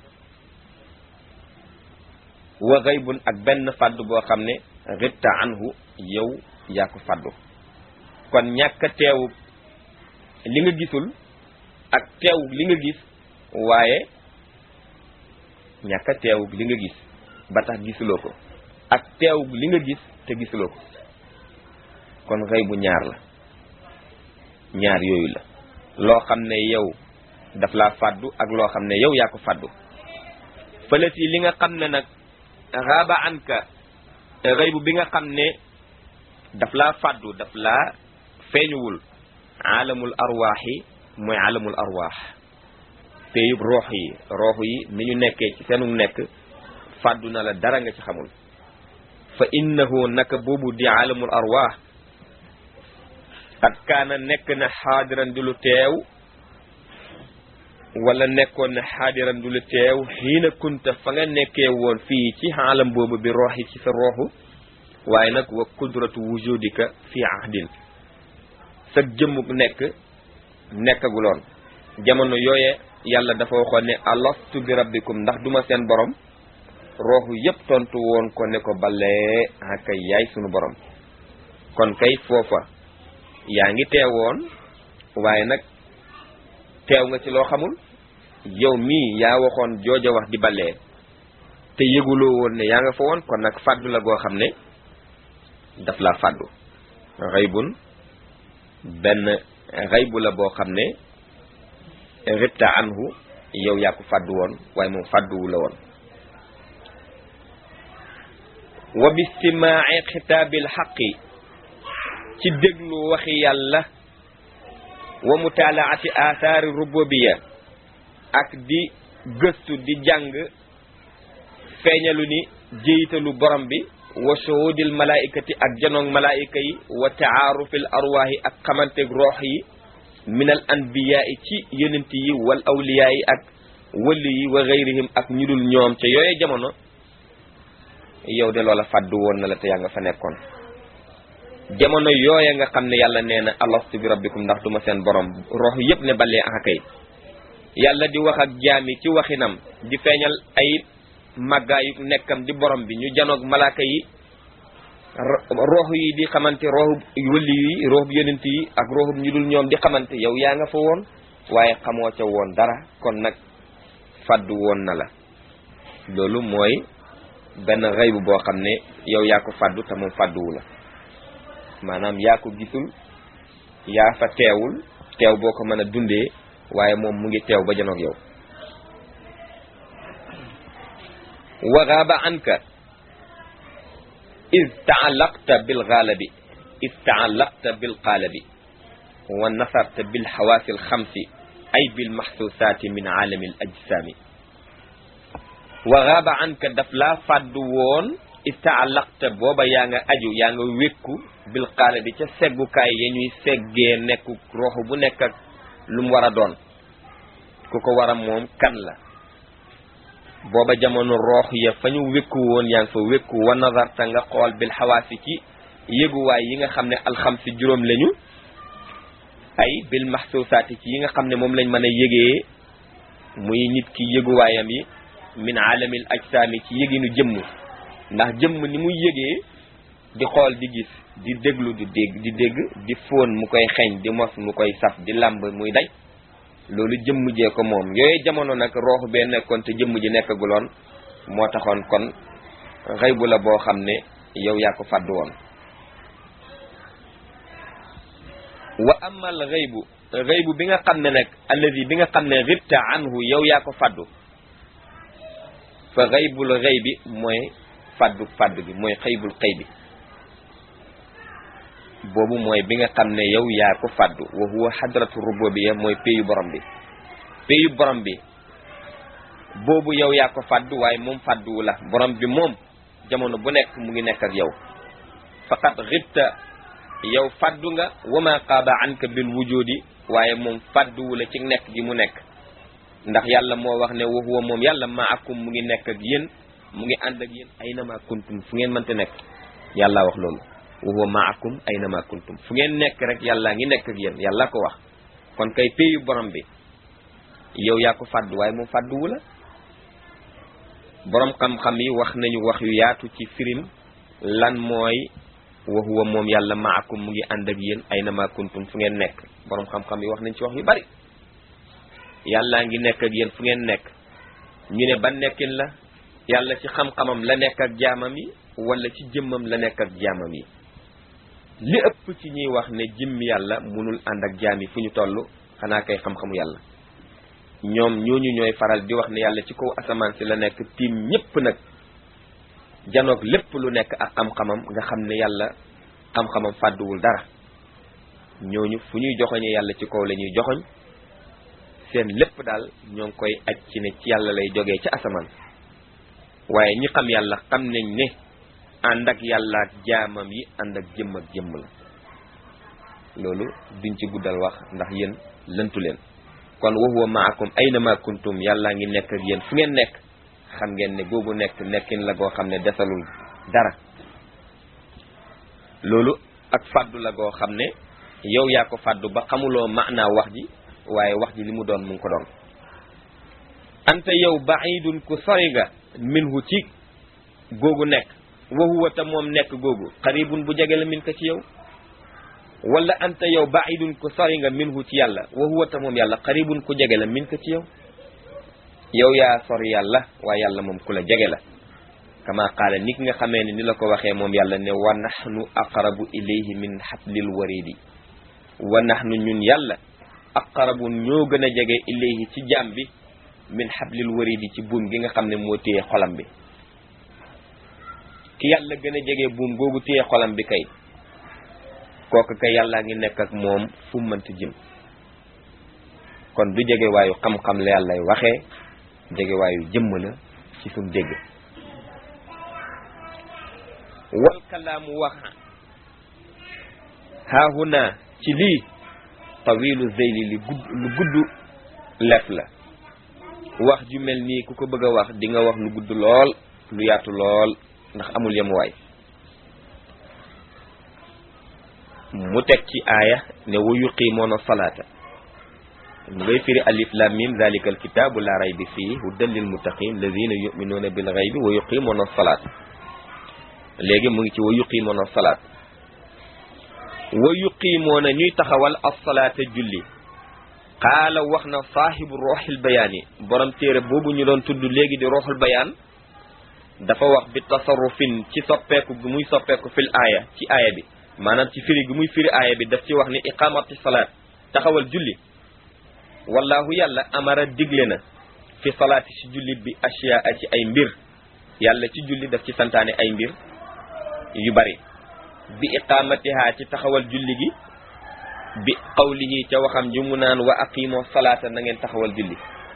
wa gaybun ak benn fàddu boo xam ne ribta anhu yow yaa ko fàddu kon ñàkk a teewu li nga gisul ak teew li nga gis waaye ñàkk a teew li nga gis ba tax gisuloo ko ak teew li nga gis te gisuloo ko kon xëy bu ñaar la ñaar yooyu la loo xam ne yow daf laa fàddu ak loo xam ne yow yaa ko fàddu fële si li nga xam ne nag raaba anka xëy bu bi nga xam ne daf laa fàddu daf laa feeñuwul alamul arwaaxi mooy alamul arwaax péyub roox yi roox yi ni ñu nekkee ci seenu nekk fàddu na la dara nga ci xamul fa innahu naka boobu di alamul arwaax at kaana nekk na xaadiran di lu teew wala nekkoon na xaadiran di lu teew xiina kunta fa nga nekkee woon fii ci alam boobu bi roox yi ci sa rooxu waaye nag wa qudratu wujudika fi ahdin sa jëmmuk nekk nekkaguloon jamono yooye yàlla dafa waxoon ne alastu bi rabbikum ndax duma seen borom rooxu yépp tontu woon ko ne ko balee akay yaay sunu borom kon kay foofa yaa ngi teewoon waaye nag teew nga ci loo xamul yow mii yaa waxoon jooja wax di balee te yëguloo woon ne yaa nga fa woon kon nag fàddu la goo xam ne daf laa fàddu xaybun benn xaybu la boo xam ne ribta anhu yow yaa ko fàddu woon waaye moom fàdduwu la woon wa bistimaai xitaabil xaqi ci déglu waxi yàlla wa mutaalaati athaari rububiya ak di gëstu di jàng feeñalu ni jéyitalu borom bi wa shuhudil malaikati ak janoog malaayika yi wa taarufil arwaahi ak xamanteeg roox yi min al anbiyaa yi ci yonent yi wal awliyaa yi ak wëlli yi wa gayrihim ak ñu dul ñoom ca yooye jamono yow de loola fàddu woon na la te yaa nga fa nekkoon jamono yooya nga xam ne yàlla nee na alastu bi rabbikum ndax duma seen borom roox yépp ne balee aka kay yàlla di wax ak jaami ci waxinam di feeñal ay màggaayu nekkam di borom bi ñu janoog malaaka yi roox yi di xamante rooxub wëlli yi rooxub yonent yi ak rooxub ñu dul ñoom di xamante yow yaa nga fa woon waaye xamoo ca woon dara kon nag fàddu woon na la loolu mooy benn xëybu boo xam ne yow yaa ko fàddu te moom fàdduwu la maanaam yaa ko gisul yaa fa teewul teew boo ko mën a dundee waaye moom mu ngi teew ba janoog yow wa gaaba anka is taallaqta bil gaalabi is taallaqta bil qaalabi wa nasarta bil xawaasi al xamsi ay bil maxsuusaati min aalami al ajsaami wa gaaba anka daf laa fàddu woon is taallaqta booba yaa nga aju yaa nga wékku bil qaalabi ca seggukaay ya ñuy seggee nekku roxu bu nekk ak lu mu war a doon ku ko war a moom kan la booba jamono roox ya fa ñu wékku woon yaa ngi fa wékku wa nazarta nga xool bil xawaasi ci yëguwaay yi nga xam ne alxamsi juróom lañu ay bil maxsuusaati ci yi nga xam ne moom lañ mën a yëgee muy nit ki yëguwaayam yi min aalamil ajsaami ci yëginu jëmm ndax jëmm ni muy yëgee di xool di gis di déglu di dégg di dégg di fóon mu koy xeeñ di mos mu koy saf di làmb muy daj loolu jëmm jee ko moom yooyu jamono nag rooxu bee nekkoon te jëmm ji nekkaguloon moo taxoon kon xëybu la boo xam ne yow yaa ko fàddu woon wa amal xëybu xëybu bi nga xam ne nag allazi bi nga xam ne ribta anhu yow yaa ko fàddu fa xëybul xëy bi mooy fàddu fàddu bi mooy xëybul xëy bi boobu mooy bi nga xam ne yow yaa ko fàddu wa huwa xadratu rububiyya mooy péyu borom bi péyu borom bi boobu yow yaa ko fàddu waaye moom fàdduwu la borom bi moom jamono bu nekk mu ngi nekk ak yow faqat xibta yow fàddu nga wama qaaba anka bil wujudi waaye moom fàdduwu la ci nekk gi mu nekk ndax yàlla moo wax ne wa huwa moom yàlla maakum mu ngi nekk ak yéen mu ngi ànd ak yéen aynama kuntum fu ngeen mënte nekk yàlla wax loolu wa huwa maakum aynama kuntum fu ngeen nekk rek yàlla ngi nekk ak yéen yàlla ko wax kon kay péyu borom bi yow yaa ko fàddu waaye moom fàdduwu la boroom xam-xam yi wax nañu wax yu yaatu ci firim lan mooy wa huwa moom yàlla maakum mu ngi ànd ak yéen ay na ma kuntum fu ngeen nekk boroom xam-xam yi wax nañ ci wax yu bari yàllaa ngi nekk ak yéen fu ngeen nekk ñu ne ban nekkin la yàlla ci xam-xamam la nekk ak jaamam yi wala ci jëmmam la nekk ak jaamam yi li ëpp ci ñuy wax ne jëmm yàlla munul ànd ak jaam yi fu ñu toll xanaa kay xam-xamu yàlla ñoom ñooñu ñooy faral di wax ne yàlla ci kaw asamaan si la nekk tiim ñépp nag janoog lépp lu nekk ak xam-xamam nga xam ne yàlla xam-xamam fàdduwul dara ñooñu fu ñuy joxoñee yàlla ci kaw la ñuy joxoñ seen lépp daal ñoo ngi koy aj ci ne ci yàlla lay jógee ci asamaan waaye ñi xam yàlla xam nañ ne ànd ak yàlla ak jaamam yi ànd ak jëmm ak jëmm la loolu duñ ci guddal wax ndax yéen lëntu leen kon wa huwa maakum ayna ma kuntum yàllaa ngi nekk ak yéen fu ngeen nekk xam ngeen ne googu nekk nekkin la goo xam ne desalul dara loolu ak fàddu la goo xam ne yow yaa ko fàddu ba xamuloo maanaa wax ji waaye wax ji li mu doon mu ngi ko doon anta yow baidun ku sori nga minhu ci googu nekk wa huwa ta moom nekk googu xaribun bu jege la min ko ci yow wala anta yow baidun ku sori nga minhu ci yàlla wa huwa ta moom yàlla xaribun ku jege la min ko ci yow yow yaa sori yàlla waaye yàlla moom ku la jege la kama qaala nit nga xamee ne ni la ko waxee moom yàlla ne wa nahnu aqrabu ilayhi min hablil waridi wa nahnu ñun yàlla aqrabu ñoo gën a jege ilayhi ci jaam bi min hablil waridi ci buum gi nga xam ne moo téye xolam bi ki yàlla gën a jege buum googu téye xolam bi kay kooku kay yàllaa ngi nekk ak moom fu mënti jëm kon du jege waayu xam-xam la yàllay waxee jege waayu jëmm la ci suñ dégg wal kalaamu wax haahuna ci lii tawilu zeyli li gudd lu gudd lef la wax ju mel nii ku ko bëgg a wax di nga wax lu gudd lool lu yaatu lool ndax amul yemuwaay mu teg ci aaya ne wa yuqiimoona salaata mu ngay firi alif lam mim zalika alkitabu la raybi fii hudan lil muttaqin lazina yuminuuna bil ghaybi wa yuqiimoona salaat léegi mu ngi ci wa yuqiimoona salaat wa yuqiimoona ñuy taxawal as-salaata julli qaala wax na saahibu ruuxil bayaan yi borom téere boobu ñu doon tudd léegi di ruuxul bayaan dafa wax bi tasarrufin ci soppeeku gi muy soppeeku fil aaya ci aaya bi maanaam ci firi gi muy firi aaya bi daf ci wax ni iqamati salaat taxawal julli wallahu yàlla amara digle na fi salaati ci julli bi ashiyaa ci ay mbir yàlla ci julli daf ci santaane ay mbir yu bari bi iqamatiha ci taxawal julli gi bi qawlihi ca waxam ji mu naan wa aqimoo salaata na ngeen taxawal julli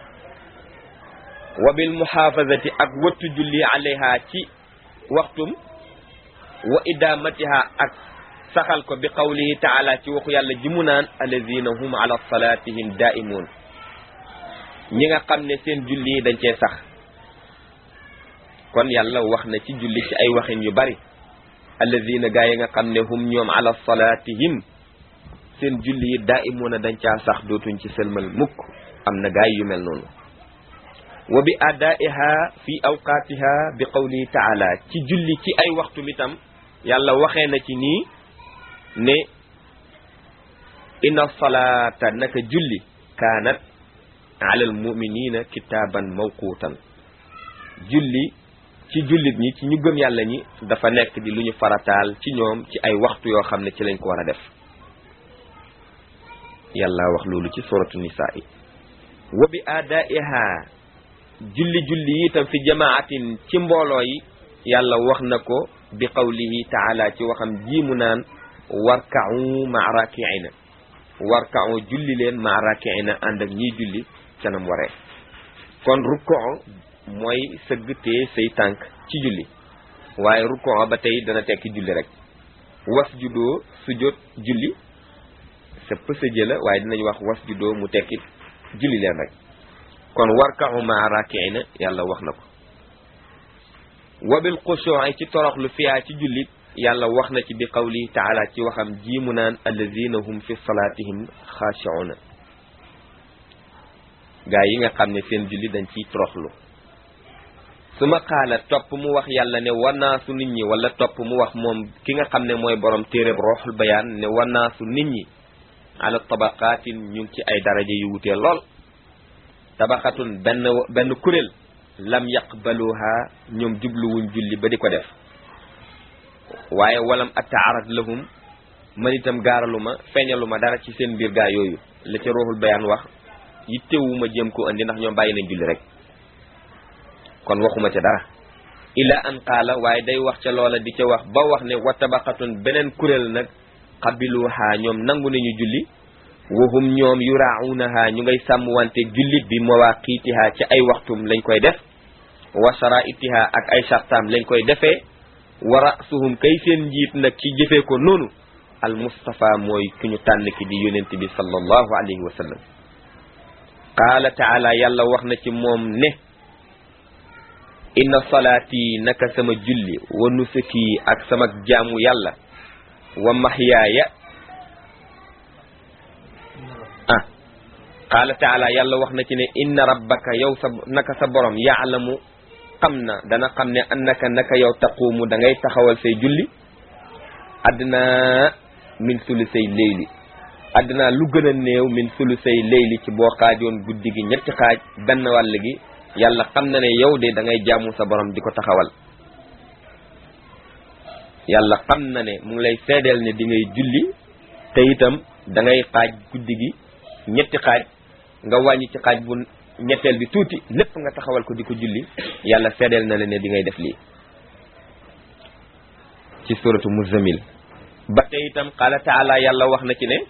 wa bil muhaafazati ak wattu julli alayha ci waxtum wa idamatiha ak saxal ko bi qawlihi taala ci waxu yàlla ji mu naan alladina hum ala salatihim daimun ñi nga xam ne seen julli yi dañ cee sax kon yàlla wax na ci julli ci ay waxin yu bari alladina gaa yi nga xam ne hum ñoom ala salatihim seen julli yi daimuna dañ caa sax dootuñ ci sëlmal mukk am na gaay yu mel noonu wa bi adaiha fi awqatiha bi qawlihi taala ci julli ci ay waxtu mitam yàlla waxee na ci nii ne inna salaata naka julli kaanat ala al muminina kitaaban mawquutan julli ci jullit ñi ci ñu gëm yàlla ñi dafa nekk di lu ñu farataal ci ñoom ci ay waxtu yoo xam ne ci lañ ko war a def yàlla wax loolu ci suratu nisaa yi wa bi adaiha julli julli yi itam fi jamaatin ci mbooloo yi yàlla wax na ko bi qawlihi taala ci waxam ji mu naan warka'u ma'a raki'ina warka'u julli leen ma'a raki'ina ànd ak ñiy julli canam waree kon rukkoo mooy sëgg tee say tànk ci julli waaye rukkoo ba tey dana tekki julli rek was judoo sujjóot julli sa pësëjë la waaye dinañ wax was judoo mu tekki julli leen rek kon warka'u ma'a raki'ina yàlla wax na ko wabil xushu'i ci toroxlu fiyaa ci jullit yàlla wax na ci bi qawlihi taala ci waxam ji mu naan allazina hum fi salatihim xaashi'una gaa yi nga xam ne seen julli dañ ciy toroxlu su ma xaala topp mu wax yàlla ne wanaasu nit ñi wala topp mu wax moom ki nga xam ne mooy borom téereb roxul bayaan ne wanaasu nit ñi ala tabaqaatin ñu ngi ci ay daraja yu wutee lool tabaxatun benn benn kuréel lam yaqbaluha ñoom jubluwuñ julli ba di ko def waaye walam ataarat lahum man itam gaaraluma feeñaluma dara ci seen mbir gaa yooyu la ca roxul bayaan wax yittewuma jéem ko andi ndax ñoom bàyyi nañ julli rek kon waxuma ca dara ila an qaala waaye day wax ca loola di ca wax ba wax ne wa tabaqatun beneen kuréel nag qabiluha ñoom nangu nañu julli wahum ñoom yuraunaha ñu ngay sàmm wante julli bi mawaqiitiha ci ay waxtum lañ koy def wa sharaitiha ak ay sartaam lañ koy defee wa rasuhum kay seen njiit nag ci jëfee ko noonu al mustafa mooy ku ñu tànn ki di yonent bi sallallahu alayhi wa sallam qaala taala yàlla wax na ci moom ne inna salaati naka sama julli wa nusuki ak sama jaamu yàlla wa mahyaaya ah qaala taala yàlla wax na ci ne inna rabbaka yow sa naka sa borom yaalamu xam na dana xam ne annaka naka yow taquumu da ngay taxawal say julli addina min sulusay leyli addina lu gën a néew min sulusay leyli ci boo xaajoon guddi gi ñetti xaaj benn wàll gi yàlla xam na ne yow de da ngay jaamu sa borom di ko taxawal yàlla xam na ne mu ngi lay seedeel ne di ngay julli te itam da ngay xaaj guddi gi ñetti xaaj nga wàññi ci xaaj bu ñetteel bi tuuti lépp nga taxawal ko di ko julli yàlla seedeel na la ne di ngay def lii ci suratu muzammil ba te itam qaala taala yàlla wax na ci ne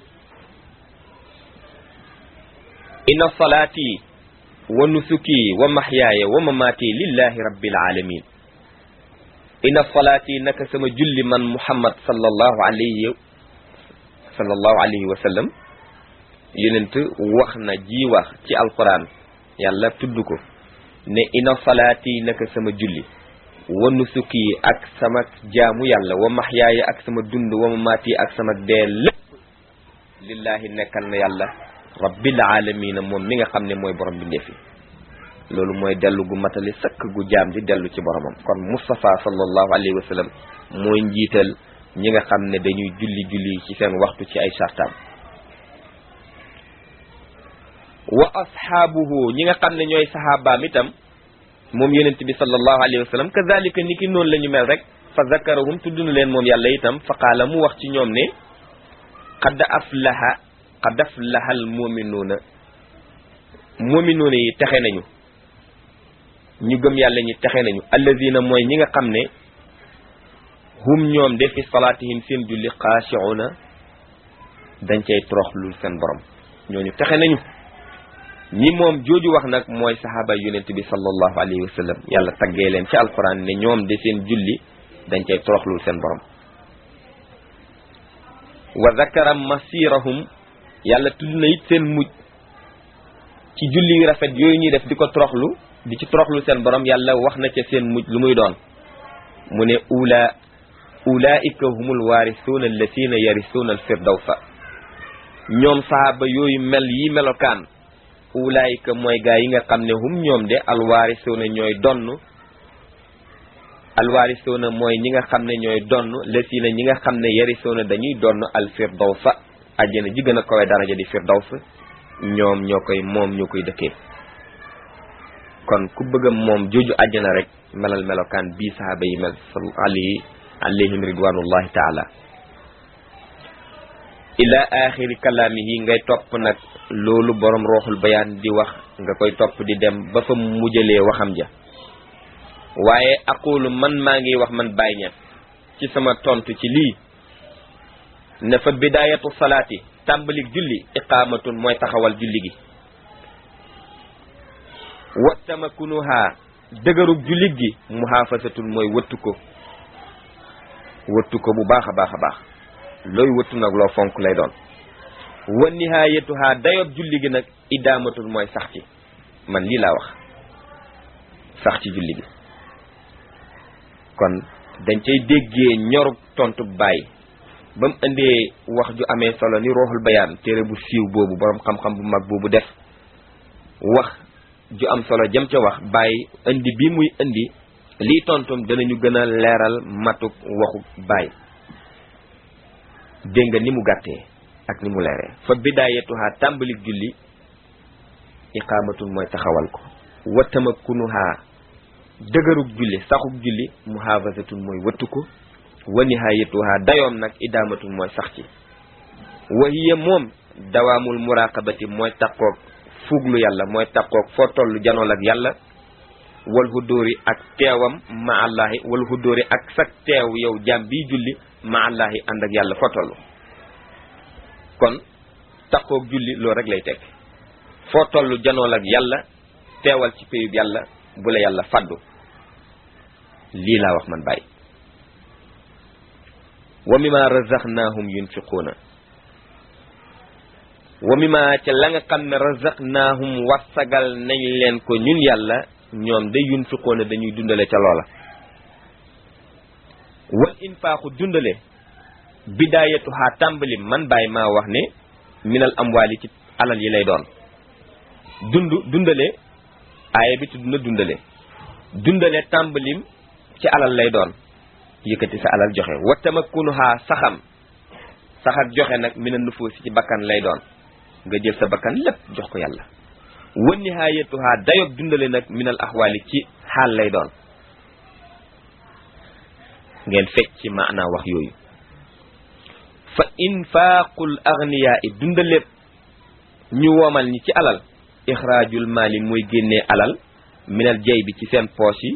inna salaati wa nusuki wa mahyaaya wa mamaati lillahi rabbil alamin inna salaati naka sama julli man muhammad sallallahu alayhi sallallahu alayhi wa sallam yonent wax na ji wax ci alquran yàlla tudd ko ne inna salaati naka sama julli wa nusuki ak sama jaamu yàlla wa mahyaaya ak sama dund wa mamaati ak sama dee lépp lillahi nekkal na yàlla rabbil alamina moom mi nga xam ne mooy borom bi ndeefi loolu mooy dellu gu matali sëkk gu jaam di dellu ci boromam kon Moustapha sallallahu alayhi wa sallam mooy njiital ñi nga xam ne dañuy julli julli ci seen waxtu ci ay sartaam wa ashaabuhu ñi nga xam ne ñooy sahabaam itam moom yonent bi sallallahu alayhi wa sallam kazalika ni ki noonu la ñu mel rek fa zakarahum tudd na leen moom yàlla itam fa qaala mu wax ci ñoom ne qad aflaha qad aflaha al muminuuna muminuuna yi texe nañu ñu gëm yàlla ñi texe nañu allazina mooy ñi nga xam ne hum ñoom de fi salaatihim seen julli xaashi'una dañ cay toroxlul seen borom ñooñu texe nañu ñi moom jooju wax nag mooy sahaaba yonent bi sallallahu alayhi wa sallam yàlla taggee leen ci alquran ne ñoom de seen julli dañ cay toroxlul seen borom wa zakara masirahum yàlla tudd na it seen mujj ci julli yu rafet yooyu ñuy def di ko toroxlu di ci toroxlu seen borom yàlla wax na ca seen mujj lu muy doon mu ne ula ulaika humul waarisuuna alladina yarisuuna alfirdawsa ñoom sahaaba yooyu mel yi melokaan ulaika mooy gaa yi nga xam ne hum ñoom de alwaarisuuna ñooy donn alwaarisuuna mooy ñi nga xam ne ñooy donn lasina ñi nga xam ne yarisuuna dañuy donn alfirdawsa àjjana ji gën a kawe daraja di firdaws ñoom ñoo koy moom ñoo koy dëkkee kon ku bëgg a moom jooju àjjana rek melal melokaan bii sahaaba yi mel alayhi alayhim ridwanullahi taala ila axiri kalaamihi ngay topp nag loolu borom rooxul bayaan di wax nga koy topp di dem ba fa mujjalee waxam ja waaye aqulu man maa ngi wax man Baay Ñas ci sama tontu ci lii ne fa bidayatu salaati tàmbalik julli iqaamatun mooy taxawal julli gi wa tamakunuha dëgërug jullit gi muhaafasatun mooy wëttu ko wëttu ko bu baax a baax a baax looy wëttu nag loo fonk lay doon wa nihaayatuha dayob julli gi nag idaamatun mooy sax ci man lii laa wax sax ci julli gi kon dañ cay déggee ñorug tontu bàyyi ba mu indee wax ju amee solo ni rooxul bayaan téere bu siiw boobu borom xam-xam bu mag boobu def wax ju am solo jëm ca wax bàyyi indi bi muy indi lii tontum danañu gën a leeral matuk waxu bàyyi dégg nga ni mu gàttee ak ni mu leeree fa bidaayatuha tàmbalik julli iqaamatun mooy taxawal ko wa tamakkunuha dëgërug julli saxug julli muhaafazatun mooy wëttu ko wa nihaayatuha dayoom nag idaamatun mooy sax ci wa hiya moom dawaamul muraqabati mooy taqoog fuglu yàlla mooy taqoog foo toll janool ak yàlla wal hudóori ak teewam ma allahi wal hudóori ak sag teew yow jaam biy julli ma allahi ànd ak yàlla foo toll kon taqoog julli loolu rek lay teg foo toll janool ak yàlla teewal ci péyub yàlla bu la yàlla faddu lii laa wax man bàyyi wa mimma razaqnahum yunfiquuna wa mimma ca la nga xam ne razaqnahum wasagal nañ leen ko ñun yàlla ñoom day yunfiquuna dañuy dundale ca loola wal infaaxu dundale bidaayatuha tàmbali man bàyyi maa wax ne minal amwaali ci alal yi lay doon dund dundale aaya bi tudd na dundale dundale tàmbalim ci alal lay doon yëkkati sa alal joxe wa tamakkunuha saxam sax ak joxe nag mina nufuusi ci bakkan lay doon nga jël sa bakkan lépp jox ko yàlla wa nihaayatuha dayob dundale nag minal axwaali ci xaal lay doon ngeen fecc ci maanaa wax yooyu fa infaaqul agniyaa i dundale ñu woomal ñi ci alal ixraajul maali mooy génnee alal minal jay bi ci seen poos yi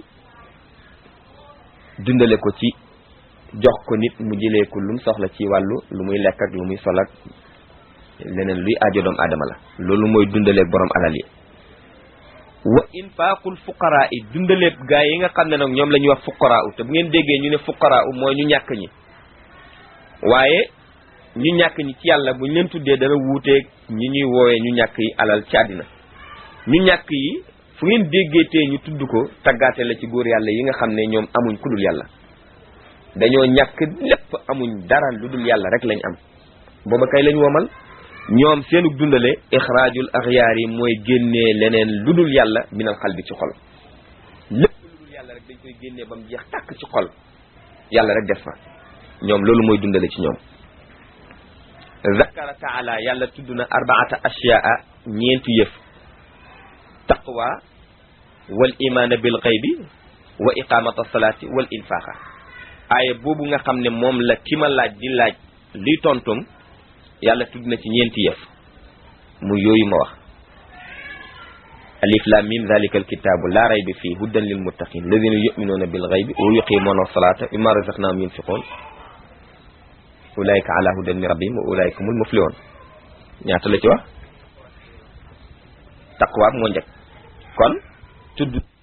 dundale ko ci jox ko nit mu jëlee ko lu mu soxla ci wàllu lu muy lekk ak lu muy sol ak leneen luy aajo doom aadama la loolu mooy dundaleeg borom alal yi wa infaaqul fuqaraa yi dundaleeg gaa yi nga xam ne nag ñoom la ñuy wax fuqaraa u te bu ngeen déggee ñu ne fuqaraa u mooy ñu ñàkk ñi waaye ñu ñàkk ñi ci yàlla bu ñu leen tuddee dana wuuteeg ñi ñuy woowee ñu ñàkk yi alal ci àddina ñu ñàkk yi fu ngeen déggeetee ñu tudd ko taggaate la ci góor yàlla yi nga xam ne ñoom amuñ ku dul yàlla dañoo ñàkk lépp amuñ dara lu dul yàlla rek lañ am booba kay lañ womal ñoom seenug dundale ixraajul axyaar yi mooy génnee leneen lu dul yàlla minal xal bi ci xol lépp lu dul yàlla rek dañ koy génnee ba mu jeex tàkk ci xol yàlla rek des fa ñoom loolu mooy dundale ci ñoom zakara taala yàlla tudd na arbaata ashyaa ñeenti yëf taqwa wal imaana bil xaybi wa iqamata salaati wal infaaqa aaya boobu nga xam ne moom la ki ma laaj di laaj liy tontum yàlla tudd na ci ñeenti yëf mu yooyu ma wax alif lam mim zalika alkitabu la rayba fii hudan lil muttaqin alladina yuminuuna bil xaybi wa yuqimuuna salata mimma razaqnahum yunfiqun ulaika ala hudan min rabbihim wa ulaika humul muflihun ñaata la ci wax taqwa moo njëkk kon tudd